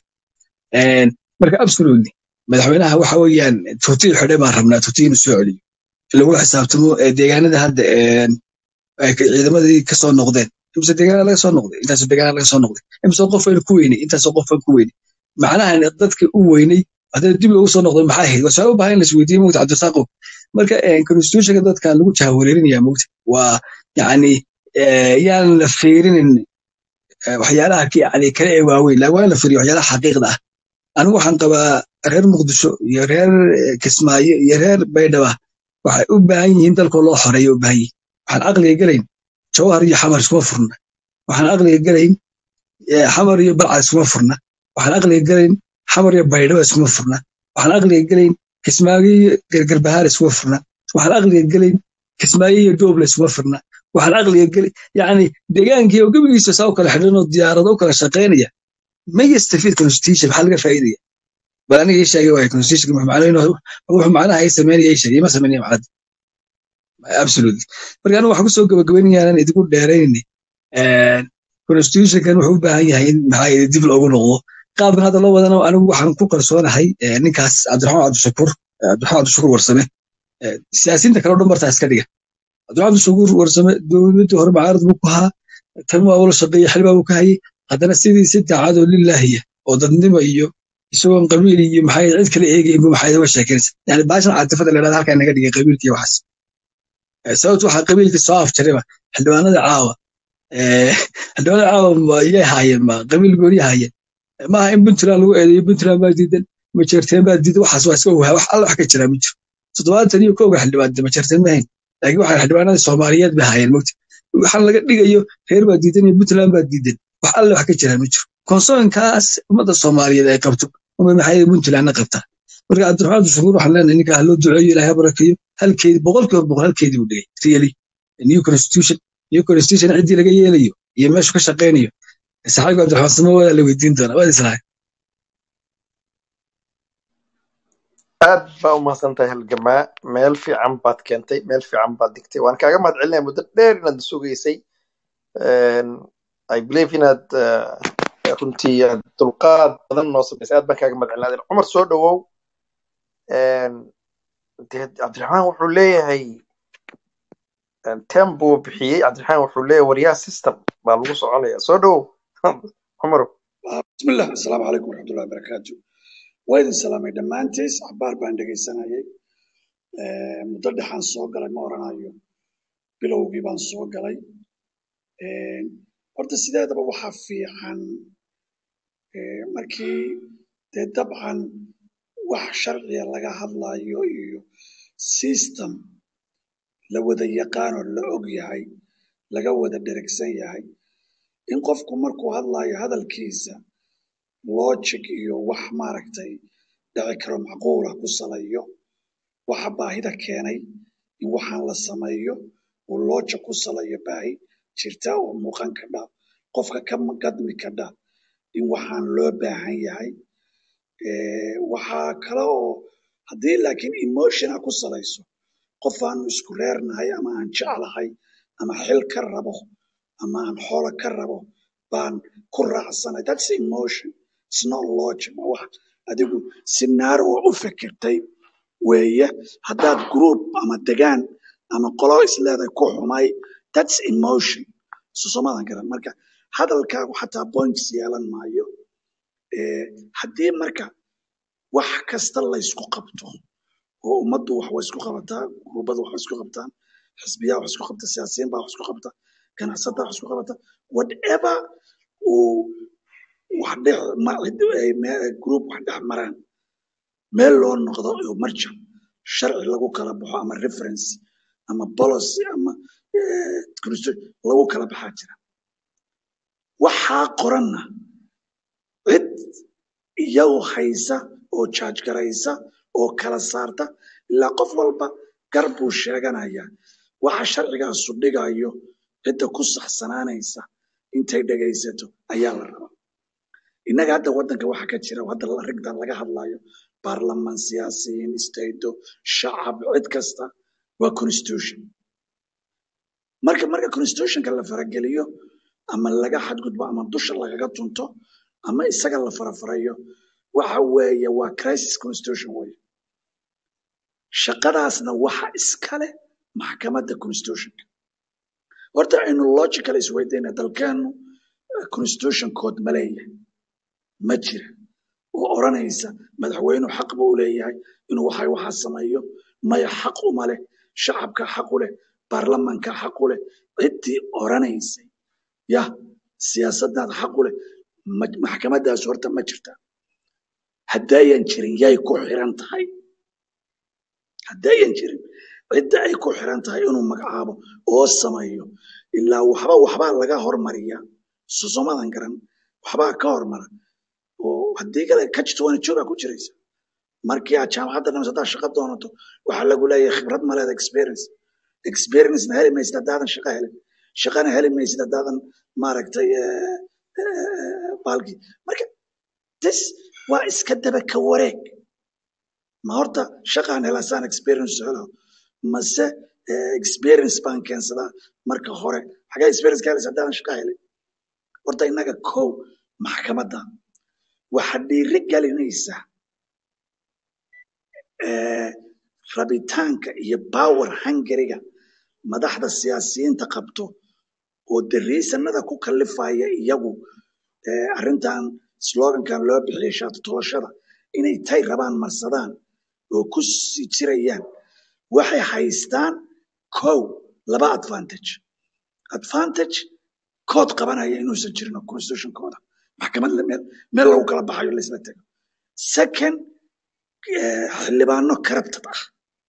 En, marka absolutely madaxweynaha waxa weeyaan tuutii xidhe baan rabnaa tuutii inuu soo celiyo lagula xisaabtamo eh, deegaanada hadda en, ay ka- ciidamadii ka soo noqdeen imse deegaana laga soo noqday intaasoo deegaana laga soo noqday imse qof aynu ku weynay intaasoo qof aan ku weynay macnaha dadka u weynay haddana dib loogu soo noqday maxaa ahayd waa su-aal u baahan in la isweydiiye mogta cabdisaaqo marka eh, constitutionka dadka lagu jahawareerinaya mogta waa yacni eh, yaan la fiirinin eh, waxyaalaha ki- yacni kale ee waaweyn laa waa in la fiiriyo waxyaalaha xaqiiqda ah anigu waxaan qabaa reer muqdisho iyo reer eh, kismaayo iyo reer baydhaba waxay u baahan yihiin dalkoo loo xoreeyo u baahan yihiin waxaan caqliga gelayn jawhar iyo xamar iskuma furna waxaan caqliga gelayn eh, xamar iyo balcad iskuma furna waxaan caqliga gelayn xamar iyo baydhaba iskuma furna waxaan caqliga gelayn kismaayo iyo gargarbahaar iskuma furna waxaan caqliga gelayn kismaayo iyo dooble iskuma furna waxaan caqliga gelayn yacni deegaankii oo gebigiisa saa u kala xidhan oo diyaarado u kala shaqaynaya ma yastafiid constitution maxaa laga faa'iidaya bal aniga ii sheegay waay constitution wuxuu macnaheedu wuxuu macnaha ay sameynaya ii sheegay ima sameynaya macnada absolutely marka anigu waxaan kusoo gabagabaynayaa inaan idinku dheeraynayni constitutionkan wuxuu u baahan yahay in maxaa yidhi dib loogu noqdo qaabkan hadda loo wadana anigu waxaan ku kalsoonahay eh, ninkaas cabdiraxmaan cabdishakuur eh, cabdiraxmaan cabdishakuur warsame eh, siyaasiyiinta kale oo dhan bartaa iska dhiga cabdiraxmaan cabdishakuur warsame dowladdii hore mucaarad buu ku ahaa tan waa ula shaqeeyey xilbaa buu ka hayay haddana sidii si daacadoo lilaahiya oo dadnimo iyo isagoon qabiil iyo maxay cid kale eegayn bu maxay uga sheekeynaysa yani baashan caatifada la dhahda halkaa naga dhigay qabiilka iyo waxaas Eh, sababtu waxaa qabiilka soo afjarayba xildhibaanada caawa eh, xildhibaanada caawa ma iyay haayeen ma qabiil gooni haayeen maaha in puntland lagu eedeeyo puntland baa diidan majeerteen baa diidan waxaas waa iska waha wax alla wax ka jiraa ma jiro toddobaatan iyo kowga xildhibaan majeerteen ma hayn laakiin waxaa xildhibaanada soomaaliyeed bay hayeen mogta waxaan laga dhigayo reer baa diidan iyo puntland baa diidan wax alle wax ka jiraa ma jiro konsoonkaas ummadda soomaaliyeed ay qabto uma maxay puntlandna qabtaa marka cabdiraxmaan shukuur waxaan leenahay ninka ha loo duceeyo ilaahay ha barakeeyo halkeedi boqolkiiba boqol halkeedii buu dhigay really new constitution new constitution ciddii laga yeelayo iyo meeshu ka shaqaynayo saxaabiga cabdiraxmaan samo waa la weydiin doonaa waad islahay aad baa u mahadsantahay halgamaa meel fiican baad keentay meel fiican baad digtay waan kaaga mahad celinaya muddo dheer inaad sugaysay i believe inaad eh, runtii aad dulqaad badan noo samaysay aad baan kaaga mahad celinaya cumar soo dhawow dee cabdiraxmaan wuxuu leeyahay tem buu bixiyey cabdiraxmaan wuxuu leeyahay waryaa system baa lagu soconaya soo dhawow cumarow بسم الله السلام عليكم ورحمة الله وبركاته وإذن سلامي دمانتيس عبار بان dhegeysanayay ee muddo dhexaan soo galay ma oranayo bilowgii baan soo galay ee horta sideedaba waxaa fiican ee markii dee dabcan wax sharciya laga hadlayo iyo system la wada yaqaan oo la og yahay laga wada dheragsan yahay in qofku markuu hadlayo hadalkiisa logic iyo wax maaragtay dhici karo macquula ku salayo waxa baahida keenay in waxaan la sameeyo uu logic ku salayo baahi jirta oo muuqan kadha qofka ka gadmi kadha in waxaan loo baahan yahay Eh, waxaa kale oo haddii laakiin emotiona ku salayso qof aanu isku reernahay ama aan jeclahay ama xil ka rabo ama aan xoolo ka rabo baan ku raacsanay that's emotion it's not logic waa wax adigu scenario u fikirtay weeye haddaad group ama degaan ama qolo isleedahay ku xumay that's emotion susomadan garan marka hadalkaagu xataa points yeelan maayo Eh, haddii marka wax kasta laysku qabto oo ummaddu wax way isku qabataa gurbadu wax way isku qabtaan xisbiyaa wax isku qabta siyaasiyiin baa wax isku qabta ganacsataa wax isku qabata whatever uu wax dhex ma- ay me- group wax dhex maraan meel loo noqdo oo marja sharci lagu kala baxo ama reference ama policy ama eh, constitution lagu kala baxaa jira waxaa qoranna cid iyagu haysa oo jaaj garaysa oo kala saarta ilaa qof walba gar buu sheeganayaa waxa sharcigaasu dhigayo cidda ku saxsanaanaysa intay dhegaysato ayaa la rabaa innaga hadda waddanka waxa ka jira hadda la- rigdan laga hadlayo baarlamaan siyaasiyiin istaydo shacab cid kasta waa constitution marka marka constitutionka la farageliyo ama laga xadgudbo ama dusha lagaga tunto ama isaga la farafarayo waxa weeye waa crisis constitution weye shaqadaasna waxa iskale maxkamadda constitutionka horta aynu logical isweydayna dalkeenu eh, constitution code ma leeyahay ma jira oo odhanaysa madaxweynuhu xaq buu u leeyahay inuu waxay waxaa sameeyo maya xaq uma leh shacabka xaq u leh baarlamanka xaq u leh ciddii odhanaysay yah siyaasadaada xaq u leh ma- maxkamadaas horta ma jirta haddayan jirin yay ku xiran tahay haddayan jirin cidda ay ku xiran tahay inuu magacaabo oo sameeyo ilaa waxba waxbaa laga hormariya susumadan garan waxbaa ka hormara oo haddii kale ka jirto waana joogaa ku jiraysa markii aad jaamacadda dhamayso haddaad shaqo doonato waxaa lagu leeyahay khibrad ma leeda experience experiencena heli maysid haddaadan shaqo helin shaqana heli maysid haddaadan maaragtay eh, eh, baalkii marka this waa iska daba ka wareeg ma horta shaqaan helaa saan experience helo mase eh, experience baan keensadaa marka hore xagee experience ka helaysa haddaadan shaqo helin horta innaga kow maxkamadda waxa dhiiri gelinaysa eh, rabitaanka iyo power hungariga madaxda siyaasiyiinta qabto oo dariisanada ku kalifaya iyagu eh, arrintan slogankan loo bixiyay shaati tolashada inay tay rabaan marsadaan oo ku sii jirayaan waxay haystaan kow laba advantage advantage kood qabanaya inuusan jirin oo constitutionkooda maxkamad la- meel meel lagu kala baxayo laysla tego second eh, xildhibaano corrupted ah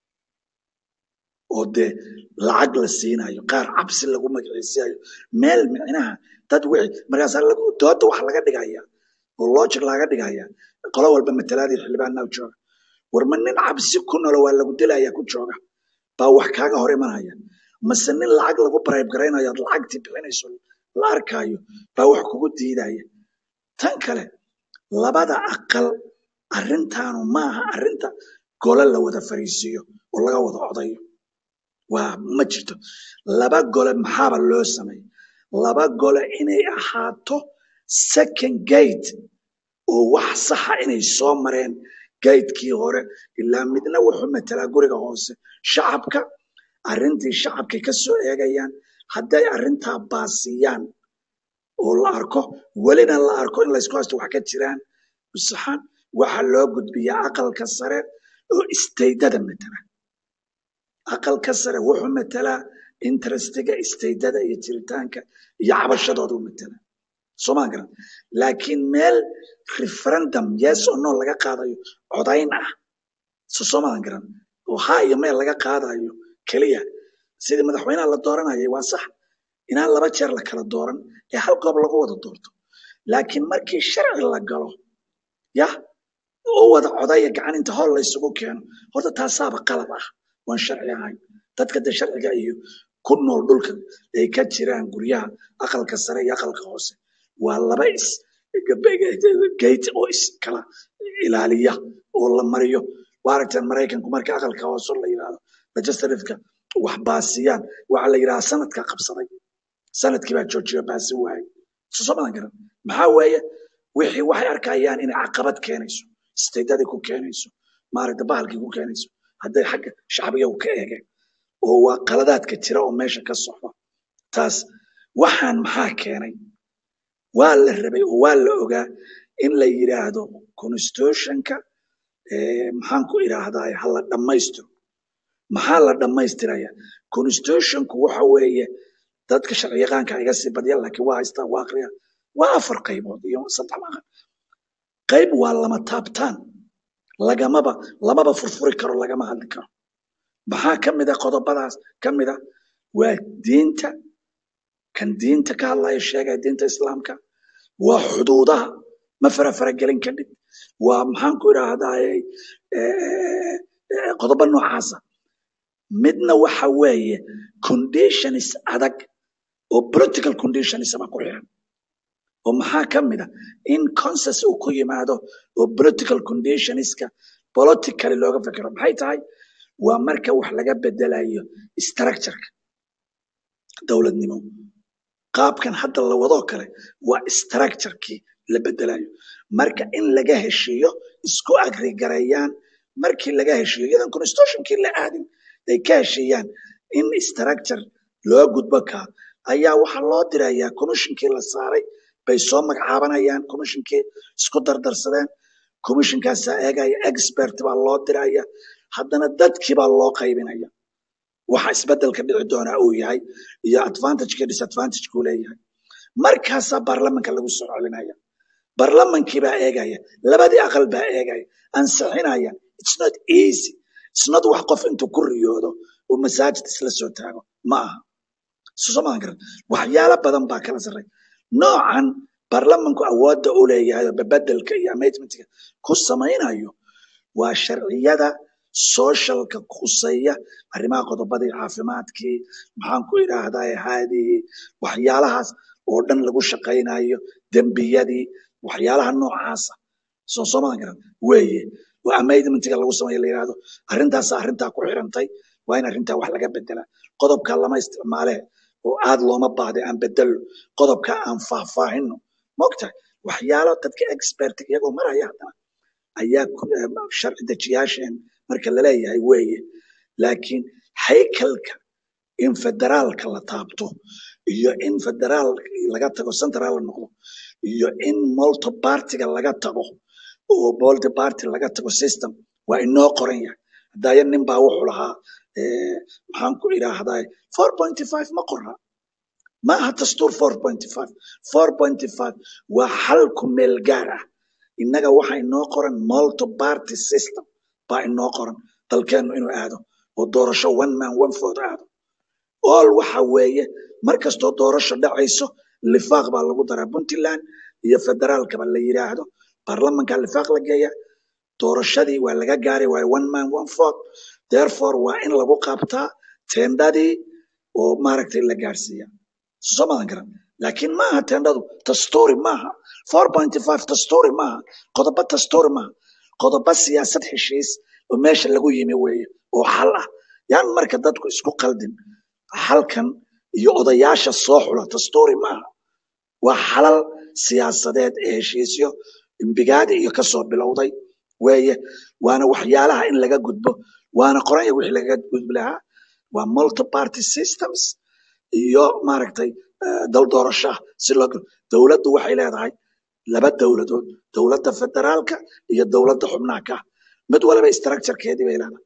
oo dee lacag la siinayo qaar cabsi lagu magaciisiyayo meel micnaha dad wixii markaasaa lagu dooda wax laga dhigaya oo logic laga dhigaya qolo walba matalaadii xildhibaanaa jooga war ma nin cabsi ku nolo waa lagu dilaya ku jooga baa wax kaaga hor imanaya mase nin lacag lagu bribe garaynayo aad lacagtii bixinayso la arkaayo baa wax kugu diidaya tan kale labada aqal arrintaanu maaha arrinta gole la wada fariisiiyo oo laga wada codayo waa ma jirto laba gole maxaaba loo sameeyey laba gole inay ahaato second gate oo wax saxa inay soo mareen gaydkii hore ilaa midna wuxuu matalaa guriga hoose shacabka arrintii shacabkay ka soo eegayaan hadday arrintaa baasiyaan oo la arko welina la arko in laysku haysto wax ka jiraan saxan waxaa loo gudbiyaa aqalka sare oo isteydada matala aqalka sare wuxuu matalaa interestiga isteydada iyo jiritaanka iyo cabashadoodu matala soomaan garan laakiin meel referendum yes or no laga qaadayo codayn ah so soomaan garan oo ha iyo meel laga qaadayo keliya sidii madaxweynaha la dooranayay waa sax inaan laba jeer la kala dooran ee hal goob lagu wada doorto laakiin markii sharci la galo ya oo wada codaya gacan inta hool la isugu keeno horta taasaaba qalab ah waan sharci ahayn dadka de sharciga iyo ku nool dhulka ay ka jiraan guryaha aqalka sare iyo aqalka hoose waa laba is gate oo iskala ilaaliya oo la mariyo waa aragteen maraykanku marka aqalka hoose la yidhaahdo legislativeka wax baasiyaan waxaa la yidhaha sanadka qabsaday sanadkii baa joojiyo baasi waayay soo madan garan maxaa weeye wixii waxay arkayaan inay caqabad keenayso isteydadii ku keenayso maaragta bahalkii ku keenayso hadday xagga shacbiga u ka eegeen oo waa qaladaadka jira oo meesha ka socda taas waxaan maxaa keenay waa la rabay oo waa la ogaa in la yidhaahdo constitutionka eh, maxaan ku idhaahdaa ha la dhammaystiro maxaa la dhammaystiraya constitutionku waxa weeye dadka sharciyaqaanka iga sii badya laakiin waa haystaan waa aqriya waa afar qaybood iyo saddex maqan qayb waa lama taabtaan lagamaba lamaba furfuri karo lagama hadli karo maxaa ka mid a qodobadaas ka mid a waa diinta kan diinta ka hadlaya sheegaya diinta islaamka waa xuduudaha ma farafaragelin kadhib waa maxaan ku idhaahdaye qodobo noocaasa midna waxa weeye conditions adag oo political conditions ba ku xiran oo maxaa ka mid a in consensus uu ku yimaado oo political conditionska politically looga fekero maxay tahay waa marka wax laga bedelayo structureka dowladnimo qaabkan hadda la wadoo kale waa structurekii la bedelayo marka in laga heshiiyo isku agrigareeyaan markii laga heshiiyo iyadan constitutionkii la aadin ay ka heshiiyaan in structure loo gudbo kaa ayaa waxaa loo dirayaa commissionkii la saaray bay soo magacaabanayaan commissionkii isku dardarsadeen commissionkaasaa eegaya expert baa loo diraya haddana dadkii baa loo qaybinaya waxa isbedelka dhici doonaa uu yahay iyo advantageka disadvantageka uu leeyahay markaasaa baarlamanka lagu soo celinaya baarlamankii baa eegaya labadii aqal baa eegaya ansixinaya it's not easy it's not wax qof intuu ku riyoodo uu masaajid isla soo taago ma aha sosomaan garan waxyaalo badan baa kala sarray noocan baarlamanku awoodda u leeyahay oo bebedelka iyo amendmentga ku samaynayo waa sharciyada socialka khuseeya arrimaha qodobadii caafimaadkii maxaan ku idhaahdaa haadii waxyaalahaas oo dhan lagu shaqaynayo dembiyadii waxyaalaha noocaasa soo soomadan garan weeye oo amendmentga lagu sameeyo la yidhahdo arrintaasa arrintaa ku xirantay waa in arrintaa wax laga bedelaa qodobka lama isticmaale oo aad looma baahday aan bedelno qodobka aan faahfaahino mogtahay waxyaalo dadka expert iyagoo maraya haddana ayaa sharci dejiyaasheen marka laleeyahay weeye laakiin haykalka in federaalka la taabto iyo in federaal laga tago central la noqdo iyo in multipartiga laga tago oo multiparty laga tago system waa inoo qoran yahay hadaya nin baa wuxuu lahaa maxaan ku idhaahdaa four pointy five ma qora ma aha dastuur 4.5 4.5 waa xal ku meel gaar ah innaga waxa inoo qoran multi party system baa inoo qoran dalkeennu inuu aado oo doorasho one man one vote aado all waxa weeye mar kastoo doorasho dhacayso lifaaq baa lagu daraa puntland iyo federaalkaba la yidhaahdo baarlamanka lifaaq la geeya doorashadii waa laga gaaray waayo one man one vote therefore waa in lagu qabtaa tendadii oo maaragtay la gaarsiiya soo madan garan laakiin maaha tendadu dastuuri maaha 4.5 dastuuri maaha qodobo dastuuri maaha qodobo siyaasad heshiis oo meesha lagu yimi weeye oo xal ah yaan marka dadku isku qaldin xalkan iyo odayaasha soo xula dastuuri maaha waa xalal siyaasadeed ee heshiisyo imbigaadi iyo kasoo bilowday weeye waana waxyaalaha in laga gudbo waana qoranya wixii laga gudbi lahaa waa multi party systems iyo maaragtay eh, dal doorashaha si loo galo dowladdu waxay leedahay laba dowladood dowladda federaalka iyo dowladda xubnaha ka ah mid waliba structurekeedii bay leedahay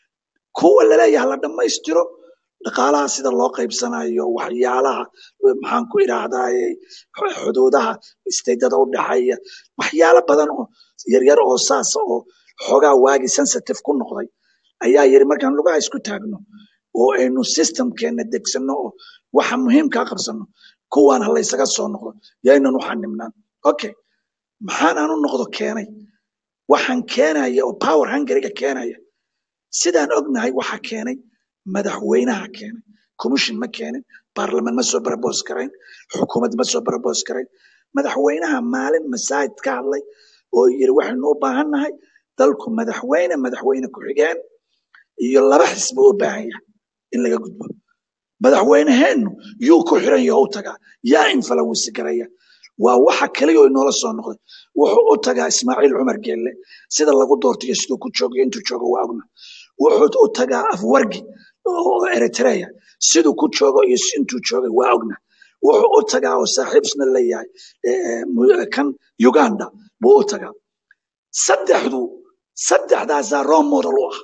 kuwa laleeyaha la dhammaystiro dhaqaalaha sida loo qaybsanayo waxyaalaha eh, maxaan ku idhaahdaye xuduudaha isteedada u dhexeeya waxyaalo badan oo yaryar oo saasa oo xoogaa waagi sensitive ku noqday ayaa yiri markaan lugaha isku taagno oo aynu systemkeena degsano oo waxa muhiimkaa qabsano kuwaan ha laysaga soo noqdo yaynan u xanibnaan okay maxaan aan u noqdo keenay waxaan keenaya oo power hungariga keenaya sidaan ognahay waxa keenay madaxweynaha keenay commission ma keenin baarlamaan ma soo barabos karayn xukuumad ma soo barabos karayn madaxweynaha maalin masaajid ka hadlay oo yiri waxaynu u baahannahay dalku madaxweyne madaxweyne ku-xigeen iyo laba xisbi u baahan yahay in laga gudbo madaxweyneheennu yuu ku xiran yaho u tagaa yaa influensi garaya waa waxa kaliya oo inoola soo noqday wuxuu u tagaa ismaaciil cumar geelle sida lagu doortayo siduu ku joogo iyo intuu joogo waa ogna wuxuu u tagaa afwargi oo eritrea siduu ku joogo iyo intuu joogay waa ogna wuxuu u tagaa oo saaxiibsna leeyahay eh, mu- kan uganda buu u tagaa saddexdu saddexdaasaa role model u ah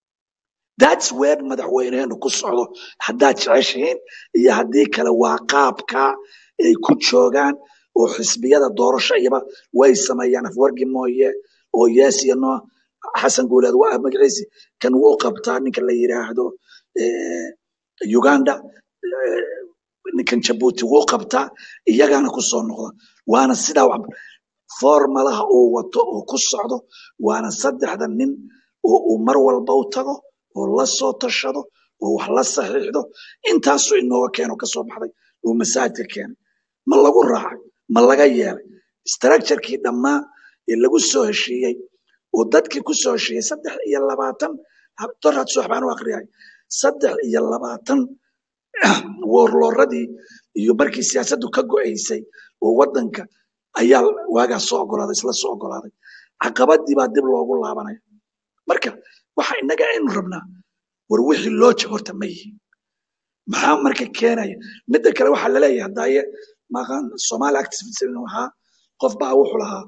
that's where madaxweyneenu ku socdo haddaad jeceshihiin iyo haddii kale waa qaabka ay ku joogaan oo xisbiyada doorasho iyaba way sameeyaan afwargi mooye oo yes iyo no xasan guuleed waa magaciisi kan wuu qabtaa ninka la yiraahdo eh, uganda eh, ninkan jabuuti wuu qabtaa iyagana ku soo noqda waana sidaa wax formalaha uu wato oo ku socdo waana saddexda nin oo uu mar walba u tago oo la soo tashado oo wax la saxiixdo intaasuu inooga keeno ka soo baxday uu masaajidka keenay ma lagu raacay ma laga yeelay structurekii dhammaa ee lagu soo heshiiyey oo dadkii ku soo heshiiyey saddex iyo labaatan doraad subax baan u akhriyay saddex iyo labaatan woorlooradii iyo markii siyaasaddu ka go'aysay oo waddanka ayaa waagaa soo ogolaaday isla soo ogolaaday caqabadii baa dib loogu laabanaya marka waxa innaga aynu rabnaa war wixii loo jeg horta ma yihin maxaa marka keenaya midda kale waxaa laleeyahay hadaaye maqan somali activism waxaa qof baa wuxuu lahaa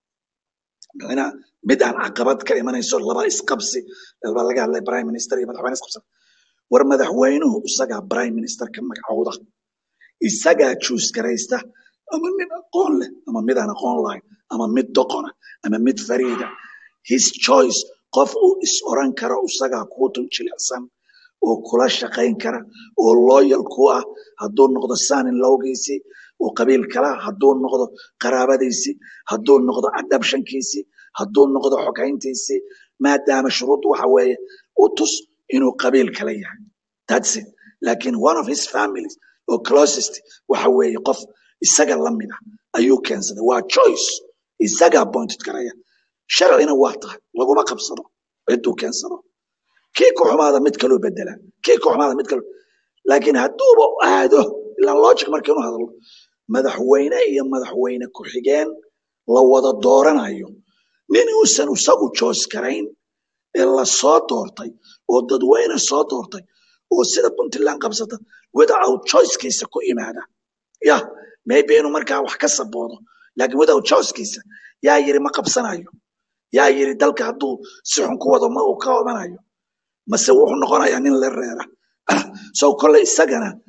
micnaa mid aan caqabad ka imanayso laba isqabsi baa laga hadlay prime minister iyo madaxweyne isqabsan war madaxweynuhu isagaa prime minister ka magacowda isagaa juus garaysta ama nin aqoon leh ama mid aan aqoon lahayn ama mid doqona ama mid fariida his choice qof uu is oran karo isagaa kuu dul jilicsan oo kula shaqayn kara oo loyal ku ah hadduu noqdo sanin lowgiisii oo qabiil kala hadduu noqdo qaraabadiisii hadduu noqdo adabshankiisii hadduu noqdo xogayntiisii maadaama shuruuddu waxa weeye u tus inuu qabiil kala yahay that's it lakin one of his families oo closest waxa weeye qof isaga la mid ah ayuu keensaday waa choice isaga appointed karaya sharcina waa tahay laguma qabsado ciduu keensado kii ku xumaada mid kaloo bedela kii ku xumaada mid kaloo laakiin hadduuba aado ilaa logic markii inu hadlo madaxweyne iyo madaxweyne ku-xigeen la wada dooranayo nin uusan isagu joos karayn ee la soo doortay oo dadweyne soo doortay oo sida puntland qabsata without choicekiisa ku yimaada ya maybe inuu markaa wax ka saboodo laakiin without choicekiisa yaa yiri ma qabsanayo yaa yiri dalka hadduu si xun ku wado ma uu ka obanayo mase wuxuu noqonayaa nin la reera so kolley isagana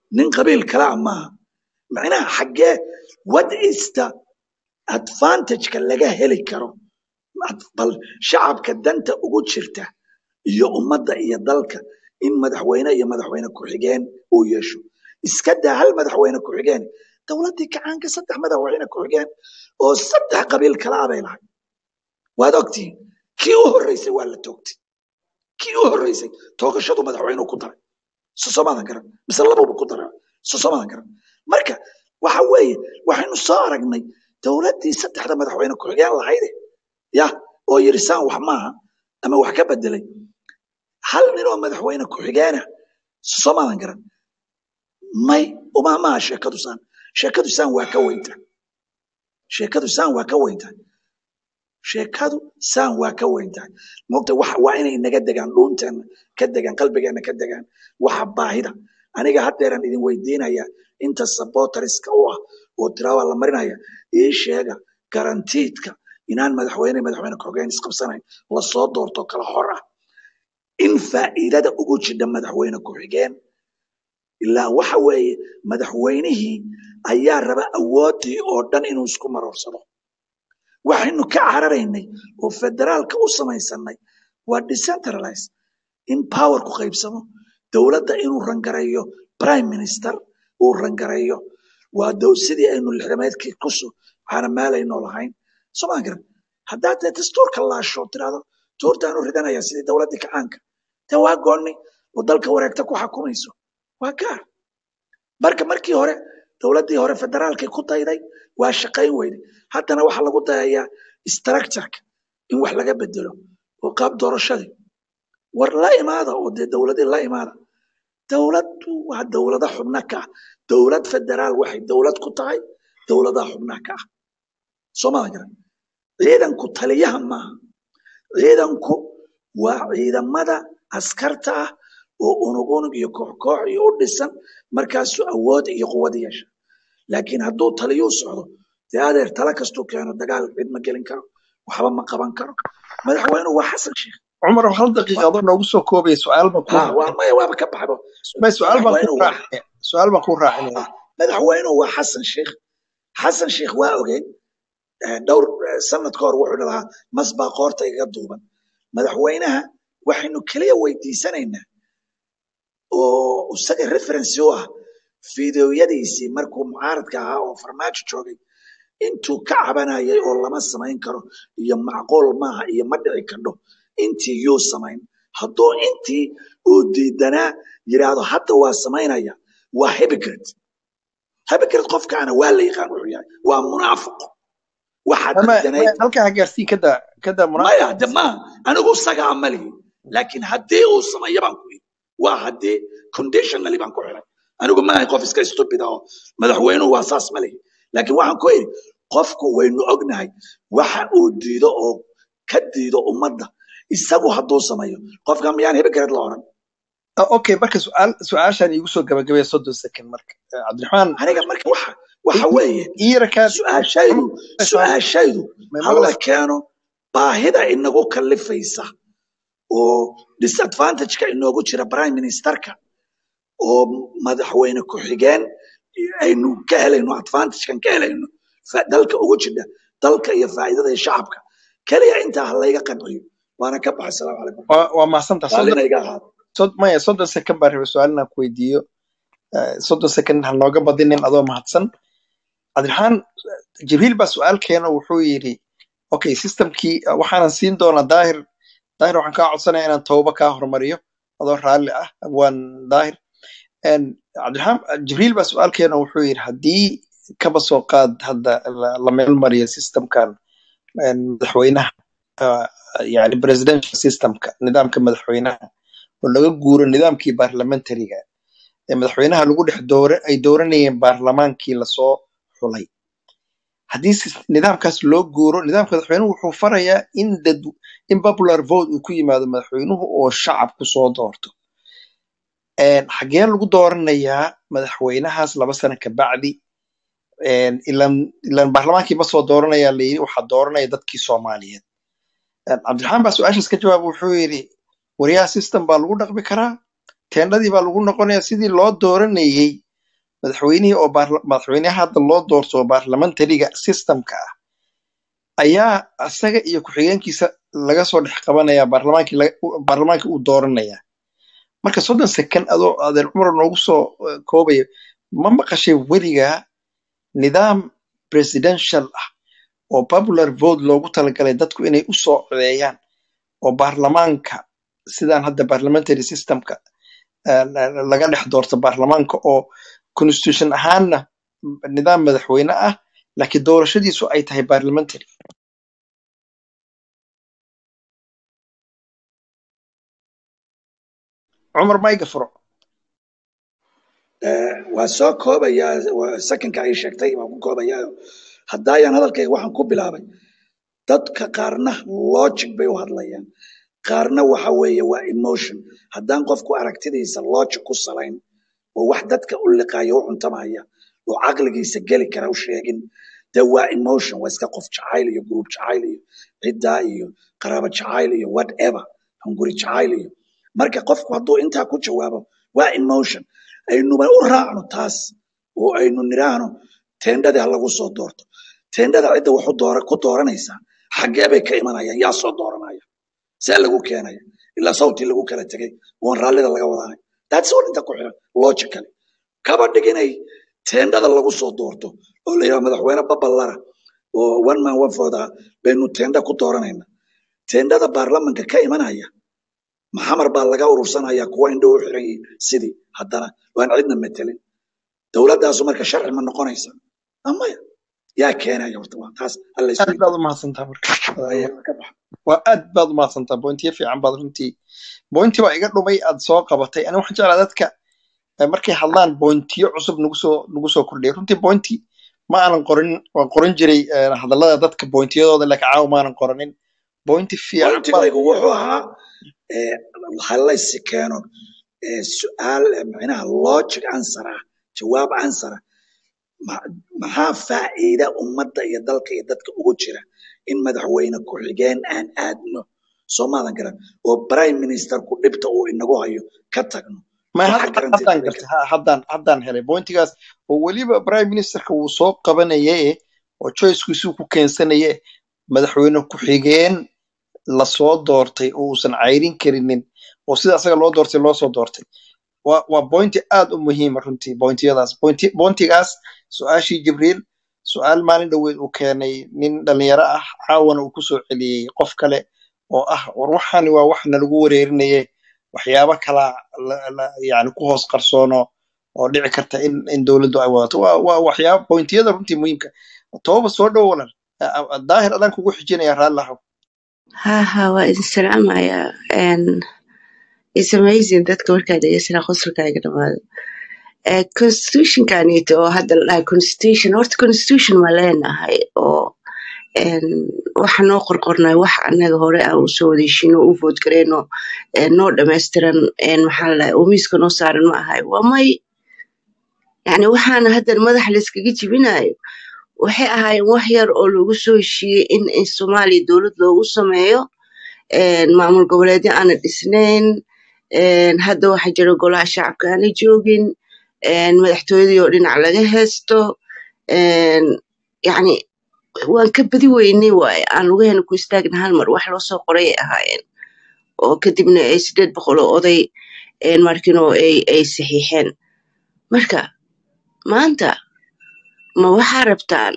nin qabiil kala ah maaha macnaha xaggee what is the advantageka laga heli karo bal shacabka danta ugu jirta iyo ummadda iyo dalka in madaxweyne iyo madaxweyne ku-xigeen uu yeesho iska daa hal madaxweyne ku-xigeen dowladdii kacaanka saddex madaxweyne ku-xigeen oo saddex qabiil kala ah bay lahay waad ogtihiin kii u horreysay waa la toogtay kii u horreysay toogashadu madaxweynuhu ku daray sosomaadan garan mise labubu ku daray sosomaadan garan marka waxa weeye waxaynu soo aragnay dowladdii saddexda madaxweyne ku-xigeen lahayde ya oo yidhi saan wax maaha ama wax ka bedelay hal nin oo madaxweyne ku-xigeena sosomaadan garan may uma maaha sheekadu saan sheekadu saan waa ka weynta sheekadu saan waa ka weynta sheekadu saan waa ka weyntahay mogta wax waa inay naga degaan dhuunteena ka degaan qalbigeena ka degaan waxa baahida aniga haddeeran idin weydiinaya inta saboteriska u ah oo tiraawaa la marinaya ii sheega garantiidka inaan madaxweyne madaxweyne ku-xigeen isqabsanayn lasoo doorto kala hor ah in faa'iidada ugu jidha madaxweyne ku-xigeen ilaa waxa weeye madaxweynihii ayaa raba awooddii oo dhan inuu isku maroorsado waxaynu ka cararaynay oo federaalka u samaysanay waa decentralize in power ku qaybsamo dowladda inuu rangareeyo prime minister uu rangareeyo waa dow sidii aynu lixdameedkii kuso waxaana meelaynoo lahayn somaan garan haddaad dee dastuurka laasho tirahdo tuurtaanu ridanaya sidii dowladdii kacaanka dee waa goonni oo dalka wareegta ku xakumayso waa gaar marka markii hore dowladdii hore federaalkay ku dayday waa shaqayn weyday haddana waxaa lagu dayayaa structureka in wax laga bedelo oo qaab doorashadii war la imaada oo dee dowladii la imaada dowladdu waa dowlada xubna ka ah dowlad federaal waxay dowlad ku tahay dowladaha xubnaha ka ah soomaadan garan ciidanku taliyaha maaha ciidanku waa ciidamada askarta ah oo unug unug iyo koox koox iyo u dhisan markaasuu awood iyo quwad yeesha laakiin hadduu taliyuu socdo dee adeer tala kastuu keeno dagaal cid ma gelin karo waxba ma qaban karo madaxweynuhu waa xasan sheekh cumar hal daqiiqa adoo noogu soo koobaya su-aal baan ku ha waa maya waaba ka baxbo may su-aal baan ku madaxweynuhu waa raacinaya su-aal baan ku raacinaya madaxweynuhu waa xasan sheekh xasan sheekh waa ogeyn eh, dhowr eh, sanad ka hor wuxuu lahaa mas baa qoorta igaga duuban madaxweynaha waxaynu keliya weydiisanaynaa oo isaga referency u ah fideoyadiisii markuu mucaaradka ahaa oo farmaajo joogay intuu ka cabanayay oo lama samayn karo iyo macquul maaha iyo ma dhici kardho intii yuu samayn hadduu intii uu diidanaa yidhaahdo hadda waa samaynaya waa hypocrite hypocrite qofkaana waa la yaqaan wuxuu yahay waa munaafiq waxaad ama diidanayd halkaa ha gaarsii kada kada maya munaafiq de maaha anigu isagaa ma lihi laakiin haddii uu sameeyo baan ku yidhi waa haddii conditionally baan ku xiray anigu maahay qof iska stupid ah oo madaxweynuhu waa saas ma lihi laakiin waxaan ku yidhi qofku waynu ognahay waxa uu diido oo ka diido ummadda isagu hadduu sameeyo qofka miyaan hypocrite la oran Ah, okay marka su-aal su-aashaan iigu soo gabagabaya soddon second marka Eh, cabdiraxmaan aniga marka waxa waxa weeye iirakaan su-aashaydu su-aashaydu may hala maqlaysaa keeno baahida inagu kallifaysa oo disadvantageka inoogu jira prime ministerka oo madaxweyne ku-xigeen aynu ka helayno advantagekan ka helayno fa- dalka ugu jidha dalka iyo faa'iidada iyo shacabka keliya intaa ha layga qanciyo waana ka baxay salaamu calaykum waa waa mahadsantaha soddon raallina iga ahaado sod maya soddon second baan rabay su-aal inaan ku weydiiyo Eh, soddon second ha nooga badinin adoo mahadsan cabdiraxmaan jibriil baa su-aal keeno wuxuu yidhi okay systemkii eh, waxaanan siin doonaa daahir daahir waxaan kaa codsanaya inaan tooba kaa hormariyo adoo raalli ah abwaan daahir En, cabdiraxmaan jibriil baa su-aal keeno wuxuu yidhi haddii kaba soo qaad hadda la la meel mariyo systemkan en, madaxweynaha ah, yani presidential systemka nidaamka madaxweynaha oo laga guuro nidaamkii parliamentariga ee madaxweynaha lagu dhex doora ay dooranayeen baarlamaankii lasoo xulay haddii sis- nidaamkaas loo guuro nidaamka madaxweynuhu wuxuu farayaa in dad in popular vote uu ku yimaado madaxweynuhu oo shacabku soo doorto En, xagee lagu dooranayaa madaxweynahaas laba sano kabacdi En, ilan ilan baarlamaankii ma soo dooranaya la yidhi waxaa dooranaya dadkii soomaaliyeed En, cabdiraxmaan baa su-aashaas ka jawaaba wuxuu yidhi waryaha system baa lagu dhaqmi karaa teendhadii baa lagu noqonaya sidii loo dooranayey madaxweynihii oo baarla- madaxweynaha hadda loo doorto oo parliamentariga systemka ah ayaa asaga iyo ku-xigeenkiisa laga soo dhex qabanaya baarlamaankii laga- u- baarlamaankii uu dooranaya marka soddon second adoo adeer cumar noogu soo eh, koobaya ma maqashay weligaa nidaam presidential ah oo popular vote loogu talagalay dadku inay u soo codeeyaan oo baarlamaanka sidaan hadda parliamentary systemka eh, la- laga dhex doorto baarlamaanka oo constitution ahaanna nidaam madaxweyne ah laakiin doorashadiisu ay tahay parliamentary cumar mayga furo Eh, waa soo koobayaa waa sakinka ay sheegtay waan ku koobayaa haddaayan hadalkayga waxaan ku bilaabay dadka qaarna logic bay u hadlayaan qaarna waxa weeye waa emotion haddaan qofku aragtidiisa logic ku salayn oo wax dadka u liqaaya u cuntamaya oo caqligiisa geli kara u sheegin de waa emotion waa iska qof jacayl iyo group jacayl iyo ciddaa iyo qaraabo jacayl iyo whatever hunguri jacayl iyo marka qofku hadduu intaa ku jawaabo waa emotion aynuba u raacno taas oo aynu niraahno teendhadii ha lagu soo doorto teendhada cidda wuxuu doora ku dooranaysaa xaggee bay ka imanayaan yaa soo dooranaya see lagu keenaya ilaa sawtii lagu kala tegay oon raallida laga wadaanay that's all inta ku xiran logically kaba dhig inay teendhada lagu soo doorto oo la yidhaha madaxweyne baballara oo one man one vote ah baynu teendha ku dooranayna teendhada baarlamanka ka imanaya maxamar baa laga urursanaya kuwa indho u xiran yihiin sidii haddana waan cidna metelin dowladdaasu marka sharci ma noqonaysa amaya yaa keenaya horta waa taas alla aad isweydiin baad u mahadsantaa marka Aya, ka bax waa aad baad u mahadsantaa bointiyo fiican baad runtii bointi baa iga dhumay aad soo qabatay ani waxaan jeclaa dadka eh, markay hadlaan bointiyo cusub nagu soo nagu soo kordhiya runtii bointi ma aanan qorin waan qoran jiray eh, hadallada dadka bointiyadooda laakiin caawa maanan qoranin bointi fiican baad pointigaygu wuxuu ahaa eh, ha laysi keeno eh, su'aal eh, macnaha logic answer ah jawaab answer ah ma- maxaa faa'iida ummadda iyo dalka iyo dadka ugu jira in madaxweyne ku-xigeen aan aadno soo maadan garan oo prime ministerku dhibta uu inagu hayo ka tagno ma waxa hadda garanteed haddaan bay gartay ha haddaan haddaan helay bointigaas oo weliba prime ministerka wuu soo qabanaye oo choicekiisuu ku keensanaye madaxweyne ku-xigeen lasoo doortay oo uusan cayrin karinin oo sida asaga loo doortay loo soo doortay waa waa bointi aad u muhiima runtii bointiyadaas bointi bointigaas su-aashii jibriil su-aal maalin dhoweed uu keenay nin dhalinyaro ah caawana uu kusoo celiyey qof kale oo ah war waxani waa wax nalagu wareerinaye waxyaabo kala la- la- yani ku hoos qarsoono oo dhici karta in in dowladdu ay wadato waa waa waxyaaba bointiyada runtii muhiimka tooba soo dhow walan daahir adaan kugu xijinaya raallahow ها ها وإذا السلام يا and it's amazing dadka markaa dhegeysanaa qosolkaaga dhamaado Eh, constitution kanito oo hadda la dhahay constitution horta constitution ma leenahay oo en, waxa noo qorqornay wax anaga hore aan usoo wadeshino u vote gareyno eh, noo dhammaystiran en, maxaa la dhahay oo miiska noo saaran ma ahay waa may yani waxaana haddan madaxa layskaga jibinayo waxay ahaayeen wax yar oo lagu soo heshiiyey in in soomaaliya dowlad loogu sameeyo een, maamul goboleedyo aana dhisnayn een, hadda waxaa jira golaha shacabka aana joogin een, madaxtooyadii oo dhinac laga haysto een, yacni waan ka badi weynay waaye aan lugaheena ku istaagna hal mar wax loo soo qoray ay ahaayeen oo kadibna ay sideed boqol oo oday een, markino ay ay saxiixeen marka maanta ma waxaa rabtaan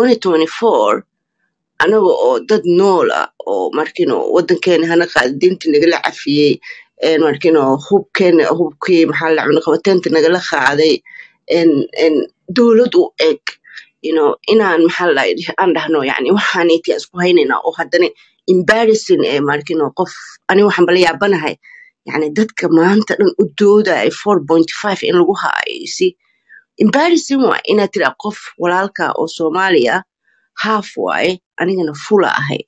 2024 anaga oo dad nool ah oo markino wadankeena hana qaada diinta nagala cafiyey een markino hubkeena hubkii maxaa la cunaqabateynta nagala qaaday een een dowlad u eg you know inaan maxaa la aan dhahno yani waxaaniti isku haynaynaa oo haddana embarrassing ee markino qof ani waxaan bala yaabanahay yani dadka maanta dhan u doodaya 4.5 in lagu haayo you see embarrassing waa inaad tiraa qof walaalka oo soomaali ah half waaye anigana fula ahay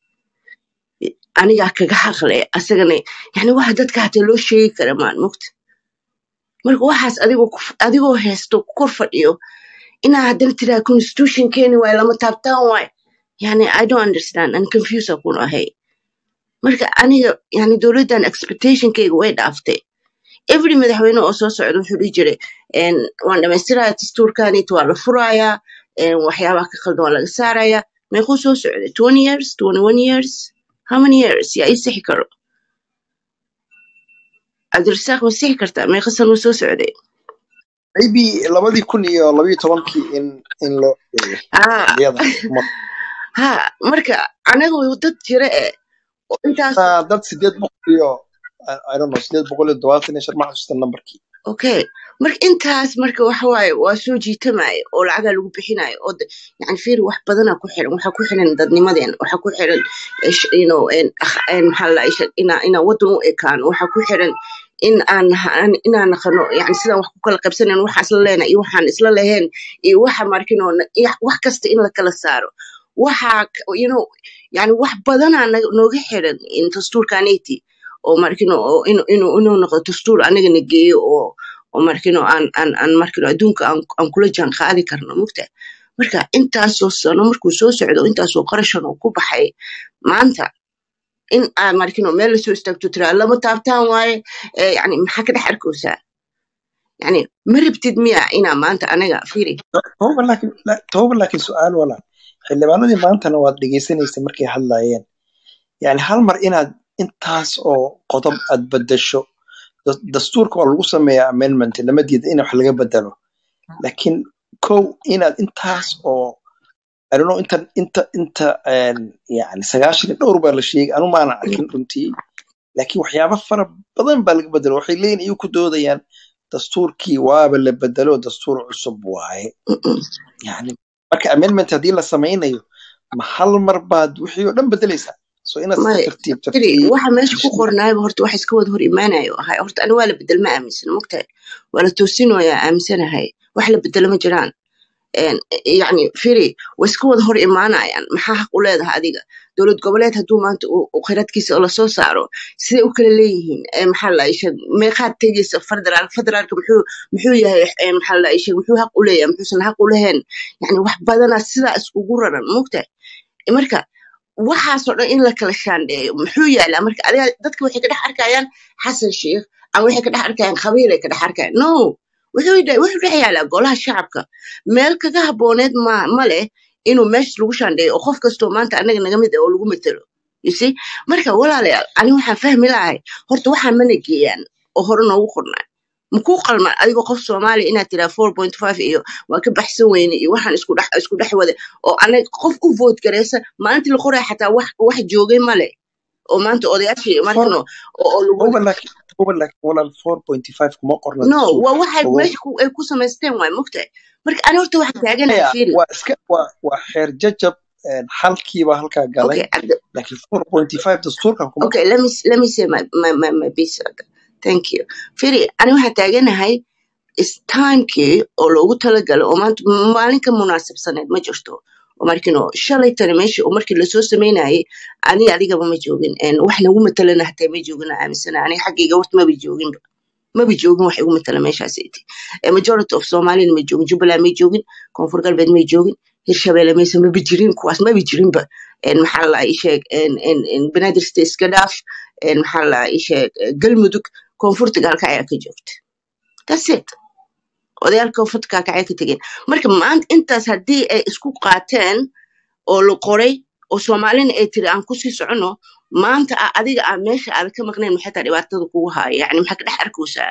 anigaa kaga xaqle asagana yani waxa dadka hataa loo sheegi kara maan mugta marka waxaas adigoo ku- adigoo haysto ku kor fadhiyo inaa haddana tiraa constitution keeni waaye lama taabtaan waaye yani i don't understand an confuse kun ahay marka aniga yani dowladdan expectationkayga way dhaaftay every madaxweyne oo soo socda wuxuu dhihi jiray een, waan dhamaystirayaa dastuurkanit waa la furayaa een, waxyaabaha ka khaldan waa laga saarayaa meequu soo socday twenty years twenty one years how many years yaa ii sixi karo cabdirasaaq ma sixi kartaa meeqa sano soo socday maybe labadii kun iyo labayo tobankii in in loo eego haa xilliyada umar haa marka anaga way dad jira eh oo intaas taa dad sideed boqol iyo I- I don't know sideed boqol iyo todobaatan iyo shan ma xasuusta numberkii okay marka intaas marka waxa waaye waa soo jiitamaya oo lacagaa lagu bixinayo oo de- yani fiir wax badanaa ku xiran waxaa ku xiran dadnimadeen waxaa ku xiran eh, sh- you know en- akh- en maxaa la isha inaa inaa wadan u ekaan waxaa ku xiran in aan naha- inaan naqano yani sidaan wax ku kala qabsanan waxaan isla leenahay iyo waxaan isla lahayn iyo waxa markin oo na- iyo wax kasta in la kala saaro waxaa k- you know yani wax badanaa naga- nooga xiran in dastuurkaneti oo markin oo inuu inuu inuu noqdo dastuur anigana geeyo oo oo markino aan aan aan markino adduunka aan aan kula jaan qaadi karno mugta marka intaasoo sano markuu soo socdo intaasoo qarashan oo ku baxay maanta in aan markino meel lasoo istaagto tiraa lama taabtaan waaye eh, yani maxaa ka dhex arkaysaa yani ma rabtid miya inaa maanta anaga fiiri toba laakiin la- toba laakiin su-aal walaal xildhibaanadii maantana waad dhegeysanaysa markay hadlayeen yani hal mar inaad intaas oo qodob aad bedesho da- dastuurka waa lagu sameeyaa amendment lama diida in wax laga bedelo laakiin kow inaad intaas oo I don't know inta inta inta een, yani sagaashan iyo dhowr baa la sheegay anu maana arkin runtii laakiin waxyaaba fara badan baa laga bedelo waxay leeyihin iyu ku doodayaan dastuurkii waaba la bedelo dastuur cusub waaye Mm-mm. yani marka amendment haddii la samaynayo ma hal mar baad wixii oo dhan bedelaysaa so inaad si maya tartiib firi tartiib waxa meesha ku qornaayba horta wax iska wada hor imaanayo ahay horta ani waa la bedel ma aaminsana mogtahay waa la toosinoyaa aaminsanahay wax la bedelo ma jiraan een, yacni firi way iska wada hor imaanayaan maxaa xaq u leedahay adiga dowlad goboleed hadduu maanta uu uu kheyraadkiisa oo lasoo saaro siday u kala leeyihiin ee maxaa la isheeg meeqaad tegaysa federaal federaalka muxuu muxuu yahay ee maxaa la isheeg muxuu xaq u leeyahay muxuusan xaq u lahayn yacni wax badanaa sidaa iskugu raran mogtahay marka waxaasoo dhan in la kala shaandheeyo muxuu yaalaa marka adiga dadka waxay ka dhex arkayaan xasan sheikh ama waxay ka dhex arkayaan qabiil ay ka dhex arkayaan no wuxuu dhe- wuxuu dhex yaalaa golaha shacabka meel kaga habooneed ma ma leh inuu meesha lagu shaandheeyo oo qof kastoo maanta anaga naga mid ah oo lagu matalo you see marka walaalayaal ani waxaan fahmi lahay horta waxaan mana geeyaan oo hore noogu qornaa makuu qalman adigoo qof soomaaliya inaad tiraa four point five iyo waa ka baxsan weyne iyo waxaan isku dhex isku dhex wada oo anaga qof u vote gareysa maalintii la qoraya xataa wax wax joogay male oo maanta odayaashii four markano oo oo lagu toba laakiin toba laakiin walaal four point five kuma qorna no dastuurka waa waxay ogow meesha ku, ay ku samaysteen waay mogtahay marka ani horta waxaan taaganahay maya fiiri waa iska waa waa xeer jajab een, xalkiiba halkaa galay okay cabdi laakiin four point five dastuurkan kuma okay let me let me say my my my, my piece thank you fiiri ani waxaan taaganahay is timekii oo loogu talagalo oo maanta maalin ka munaasabsaneed ma jirto oo markino shalay tani meeshii oo markii lasoo sameynayay ani adigaba ma joogin een, wax nagu matalana hataa ma joogin aan aaminsana aniga xaggayga horta maba jooginba maba joogin wax igu matala meeshaas iti majority of somalina ma joogin jubbaland may joogin koonfur galbeed may joogin hirshabelle maysa maba jirin kuwaas maba jirinba een, maxaa la ii sheeg een, een, een, banaadir state iska dhaaf een, maxaa la ii sheeg galmudug koonfurta gaalka ayaa ka joogta that's it odayaalka fadka kacay ka tegeen marka maanta intaas haddii ay isku qaateen oo la qoray oo soomaalina ay tiri aan kusii socono maanta a- adiga aa meesha aad ka maqnayn maxay taa dhibaatada kugu haya yani maxaa ka dhex arkaysaa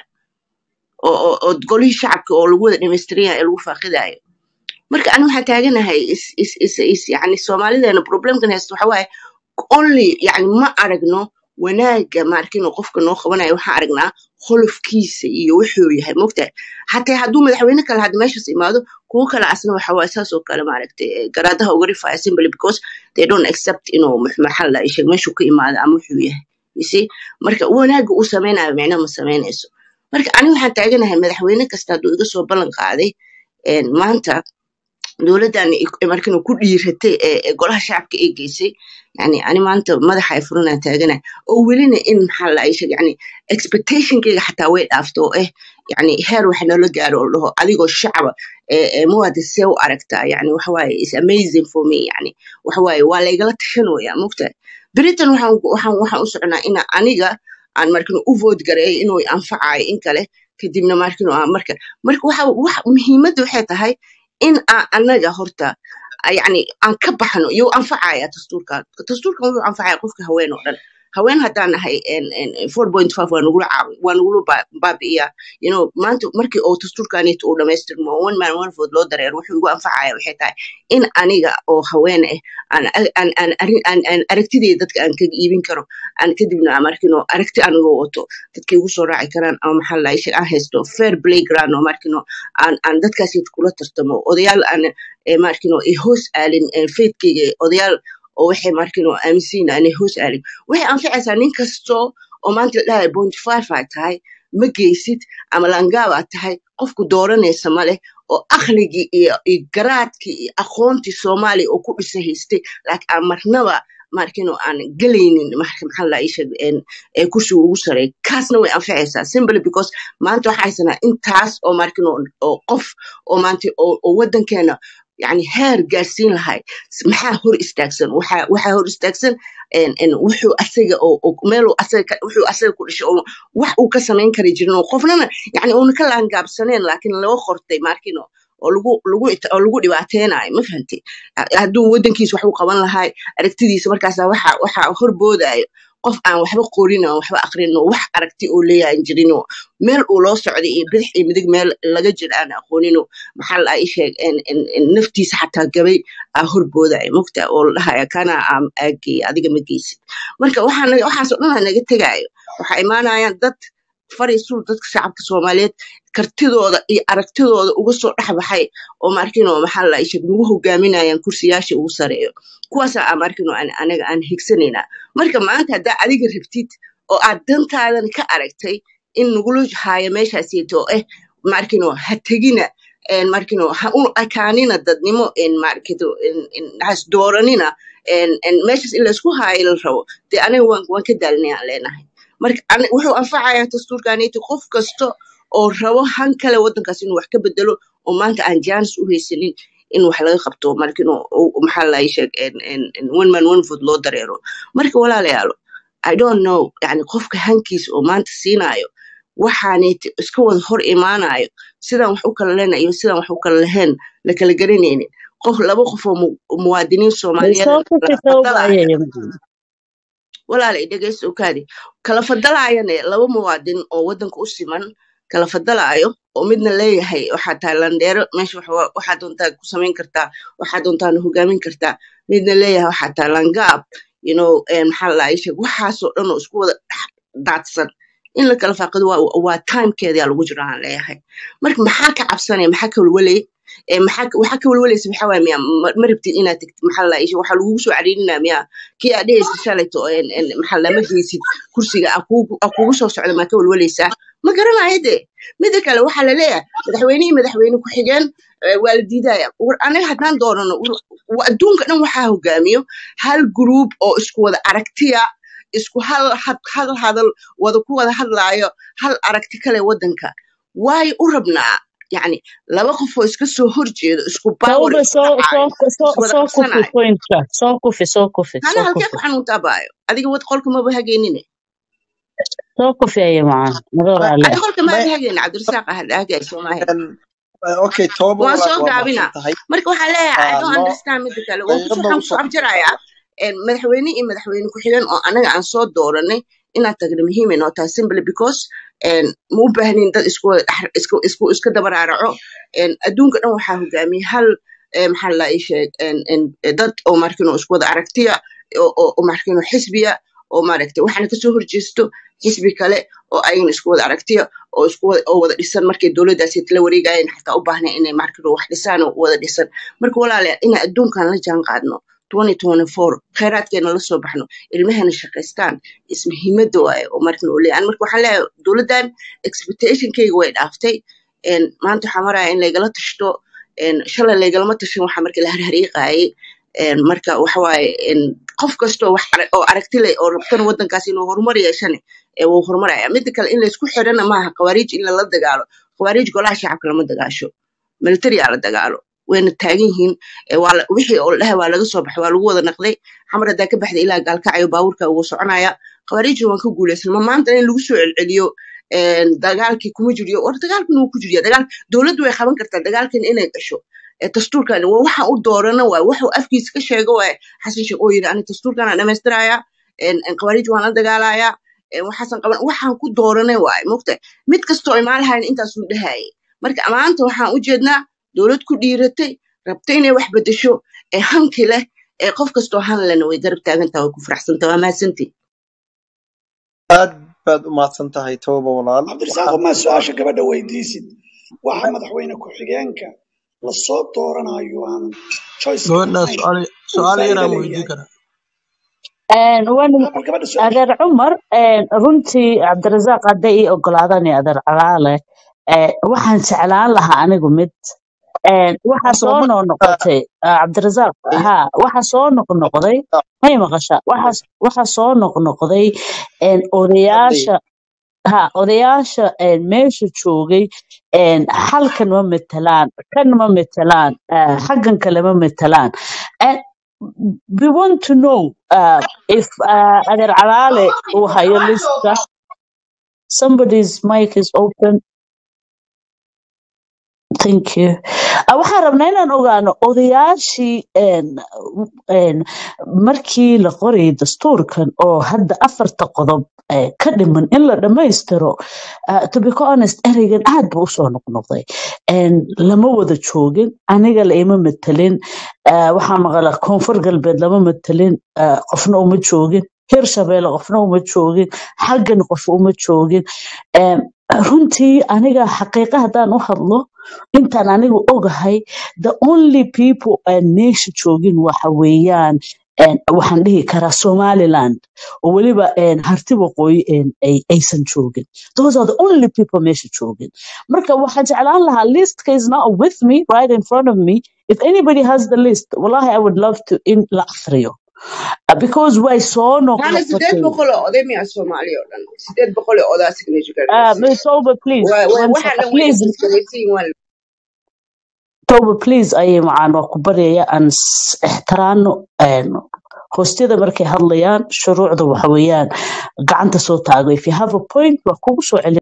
oo oo oo golihii shacabka oo lagu wada dhamaystiraya ee lagu faaqidayo marka ani waxaan taaganahay is is is is yani soomaalideena problemkan haysta waxa waaye only yani ma aragno wanaaga maarkino qofka noo qabanayo waxaan aragnaa holofkiisa iyo wuxuu yahay mogtahay xataa hadduu madaxweyne kale hadda meeshaas imaado kuwo kale asna waxa waaye saas oo kale maaragtay eh, garaadaha uga rifaya simply because they don't accept inuu mux- maxaa la sheeg meeshuu ka imaado ama wuxuu yahay you see marka wanaaga uu sameynayo micno ma sameynayso marka ani waxaan taaganahay madaxweyne kasta hadduu iga soo ballan qaaday een, maanta dowladdan markana ku dhiiratay ee ee golaha shacabka ay geysay yani ani maanta madaxa ay furanaa taagana oo welina in maxaa la sheeg yani expectationkayga xataa way dhaafto oo eh yani heer waxa noola gaaro oo la dhaho adigoo shacaba ee ee muwaadin see u aragtaa yani waxa waaye is amazing for me yani waxa waaye waa laygala tashanaya mogtahay beritan waxaan waxaan waxaan u soconaa ina aniga aan markino u vote gareeyo inuu i anfacayo in kale kadibna markino aan marka marka waxa wax muhiimadda waxay tahay in aan anaga horta a- yacni aan ka baxno yuu anfacaya dastuurkan dastuurkan wuxuu anfacaya qofka haween oo dhan haween haddaan nahay en- en- en 4.5 waa nagula caawi waa nagula ba- baabi'iyaa you know maanta markii oo dastuurkanito uu dhamaystirmo oo one man one vote loo dareero wuxuu igu anfacaya waxay tahay in aniga oo haween ah aan aan aan arrin- aan aan aragtidayda dadka aan kaga iibin karo aan kadibna aan markino aragti anigoo wato dadka igu soo raaci karaan ama maxaa la ishe aan haysto fair playground oo markino aan aan dadkaasi kula tartamo odayaal aan eh, markino i hoos aalin eh, faithkayga odayaal oo waxay markino aaminsiin aanay hoos aalin waxay anficaysaa nin kasto oo maanta la dhahayo point five aad tahay ma geysid ama langaab aad tahay qofku dooranaysa ma leh oo akhligii iyo iyo garaadkii iyo aqoontii soomaaliya oo ku dhisa haystay laakiin aan marnaba markino aan gelaynin marka maxaa la isha ee kursiga ugu sareeya kaasna way anficaysaa simply because maanta waxaa haysanaa intaas oo markino oo qof oo maanta oo oo wadankeena yani heer gaarsiin lahay maxaa hor istaagsan waxaa waxaa hor istaagsan en en wuxuu asaga oo oo meeluu asaga ka- wuxuu asaga ku dhashay oo wax uu ka samayn kari jirin oo qofnana yani uuna ka laangaabsaneen laakiin laga qortay markino oo lagu lagu ita- oo lagu dhibaateynayo ma fahanti hadduu wadankiisa wax u qaban lahay aragtidiisa markaasa waxa waxa horboodayo qof aan waxba qorin oo waxba aqrin oo wax aragti oo leeyahan jirin oo meel uu loo socday iyo bidix iyo midig meel laga jira aan aqoonin oo maxaa la ii sheeg en en en naftiisa xataa gabay aa horboodayo mogta oo la dhahaya kana aan aageey adiga ma geysid marka waxaa naga- waxaasoo dhan aa naga tegaayo waxaa imaanayaan dad fariisul dadka shacabka soomaaliyeed kartidooda iyo aragtidooda uga soo dhex baxay oo markino maxaa la isheg nagu hogaaminayaan kursiyaasha ugu sareeyo kuwaasa aan markino aan anaga aan higsanaynaa marka maanta haddaa adiga rabtid oo aad dantaadan ka aragtay in nagula haayo meeshaasiyto oo eh markino ha tegina en markino ha u ekaanina dadnimo en markito en en has dooranina en en meeshas in laysku haayo la rabo dee aniga waan waan ka daalinay aan leenahay marka ani- wuxuu anfacayaa dastuurkaniti qof kasta oo rabo han kale wadankaas inuu wax ka bedelo oo maanta aan jaanis u haysanin in wax laga qabto marka inuu uu- maxaa la sheeg en- en- en one man one vote loo dareero marka walaalayaalo i don't know yani qofka hankiisa oo maanta siinaayo waxaanay iska wada hor imaanayo sidaan wax u kala leenayo iyo sidaan wax u kala lahayn la kala garanaynin qof laba qof oo mu- muwaadiniin soomaaliyeed soo la kufi soo fadalaya baayaya walaala dhegeysta okaadi kala fadalaayane laba muwaadin oo wadanka u siman kala fadalaayo oo midna leeyahay waxaa tahay landheero meesha wax wa- waxaa doontaa ku samayn kartaa waxaa doontaana hogaamin kartaa midna leeyahay waxaa tahay langaab you know eh, maxaa la sheeg waxaasoo dhan oo isku wada dhex daadsan in la kala faaqido waa waa timekeedaa lagu jiro aan leeyahay marka maxaa ka cabsanaya maxaa ka walwalay ee maxaa ka- waxaa ka walwalaysa maxaa waaya miya ma ma rabtid inaad tagtid maxaa la isha waxaa lagugu soo cariirinaa miya kii aad dhehaysa shalayto en en maxaa lama geysid kursiga aa kugu aa kugu soo socda maa ka walwalaysaa ma garanayo de mida kale waxaa la leeyahay madaxweynihii madaxweyne ku-xigeen eh, waa la diidaya war anaga haddaan doonano war- wa- adduunka dhan waxaa hogaamiyo hal group oo isku wada aragtiya isku hal had hal hadal wada ku wada hadlaayo hal aragti kale wadanka waayo u rabnaa yani laba qof oo iska soo horjeedo isku baawar soo isku soo dhacaayo soo soo iswada soo kufi qabsanayo pointka soo kufi soo kufi hana soo halkee kufi ku xanuuntaa baayo adiga wad qolka maba hageynine soo kufi aya macaan madoo Ma- raali adi ah qolka ma- maada hageyna cabdirasaaq ah hagaay soomahe en- okay toba waan walaal soo waa gaabina mahadsan tahay marka waxaa leeyahay i Ah, don't noo understand mida kale waan daqiiqad kusoo baa waxaan usoo kusoo abjarayaa en, madaxweyne iyo madaxweyne ku-xigeen oo anaga aan soo dooranay inaan tagno muhiim ay noo tahay simply because en, ma u baahnin dad isku wada dhex- isku isku iska dabaraaraco en, adduunka dhan waxaa hogaamiyay hal eh, maxaa la ii sheeg en, en, eh, dad oo markino isku wada aragtiya oo oo- oo markino xisbiya oo maaragtay waxaana kasoo horjeesto xisbi kale oo ayagana isku wada aragtiya oo isku wada oo wada dhisan markay dowladdaasi la wareegayeen xataa u baahnay inay markino wax dhisaan oo wada dhisan marka walaalayaal inaan adduunkan la jaan qaadno 2024 kheyraadkeena la soo baxno ilmahena shaqaystaan is muhiimada waaye oo markan uu leeyahay Ani marka waxaan leeyahay dowladdan expectationkayga way dhaaftay En, maanta waxaa maraya in laygala tashto En, shalay laygalama tashan waxa marka la harhariiqaayay En, marka waxa waaye en, qof kastoo wax ara- oo aragti leh oo rabtana wadankaas inuu horumar yeeshane ee wuu horumaraya mida kale in laysku xirana maaha khawaariij in lala dagaalo khawaariij golaha shacabka lama dagaasho military aa la dagaalo wayna taagan yihiin ee waa la- wixii oo la dhahay waa laga soo baxay waa lagu wada naqday xamar haddaa ka baxday ilaa gaalkacyo baabuurka ugu soconaya khawaarijna waan ka guulaysan ma maanta in lagu soo celceliyo een, dagaalkii kuma jiriyo war dagaalkan wuu ku jiriya dagaal dowladdu way qaban kartaa dagaalkan inay gasho ee dastuurkan waa waxa u doorana waay waxuu afkiisa ka sheego waay xasan sheekh oo yidhi ani dastuurkan aan dhamaystirayaa een, een, khawaarij waan la dagaalayaa een, waxaasan qaban waxaan ku dooranay waay mogta mid kastoo imaalahayn intaasuu dhahayay marka maanta waxaan u jeednaa dowlad ku dhiiratay rabta inay wax bedesho ee hanki leh ee qof kastoo han lehna way garab taagantaha way ku faraxsantaha waa mahadsantii aad baad u mahadsan tahay tooba walaal cabdirasaaq waxaan ma su-aasha gabadha weydiisid waxa madaxweyne ku-xigeenka lasoo dooranayo aan choiceka gabadha lahayn su'aal uu su'aal faa'iido yaraan weydiin leeyahay karaa Een, waan- ha bal gabadha su-aasha adeer cumar een, runtii cabdirasaaq hadday ii ogolaadaan iyo adeer calaale ee, waxaan jeclaan lahaa anigu mid een, waxa horta soo ma noqnoqotay ah, cabdirasaaq ha waxa soo noqnoqday may maqashaa waxa waxa soo noqnoqday een, hadlay odayaasha ha odayaasha een, meesha joogay een, halkan ma metelaan kan ma metelaan ah, xaggan kale ma metelaan And we want to know uh, if uh, adeer calaale uu hayo liska somebody's mic is open thank you Ah, waxaan rabnaa inaan ogaano odayaashii een, een, markii la qorayay dastuurkan oo hadda afarta qodob eh, ka dhiman in la dhammaystiro ah, to be honest ereygan aad buu usoo noqnoqday Een, lama wada joogin aniga la ima matelin ah, waxaa maqala koonfur galbeed lama matelin ah, qofna uma joogin hirshabeelle qofna uma joogin xaggan qof uma joogin Em, runtii aniga xaqiiqa haddaan u hadlo intaan anigu ogahay the only people aan meesha joogin waxa weeyaan een, waxaan dhihi karaa somaliland oo weliba een, harti waqooyi een, ay- aysan joogin those are the only people meesha joogin marka waxaan jeclaan lahaa listka is not with me right in front of me if anybody has the list wallahi i would love to in la akhriyo Uh, because way soo maana sideed noqnoqotay boqol oo oday miyaa soomaaliya oo dhan sideed boqol oo odaa signature uh, gargaarsiis Toba, please waa waa one waxaa second dhan way please isgalaysiin waa Toba, please ayay macaan waa ku baryaya aan is- ixtiraano een, hoostyada markay hadlayaan shuruucda waxa weeyaan gacanta soo taago if you have a point waa kugu soo celin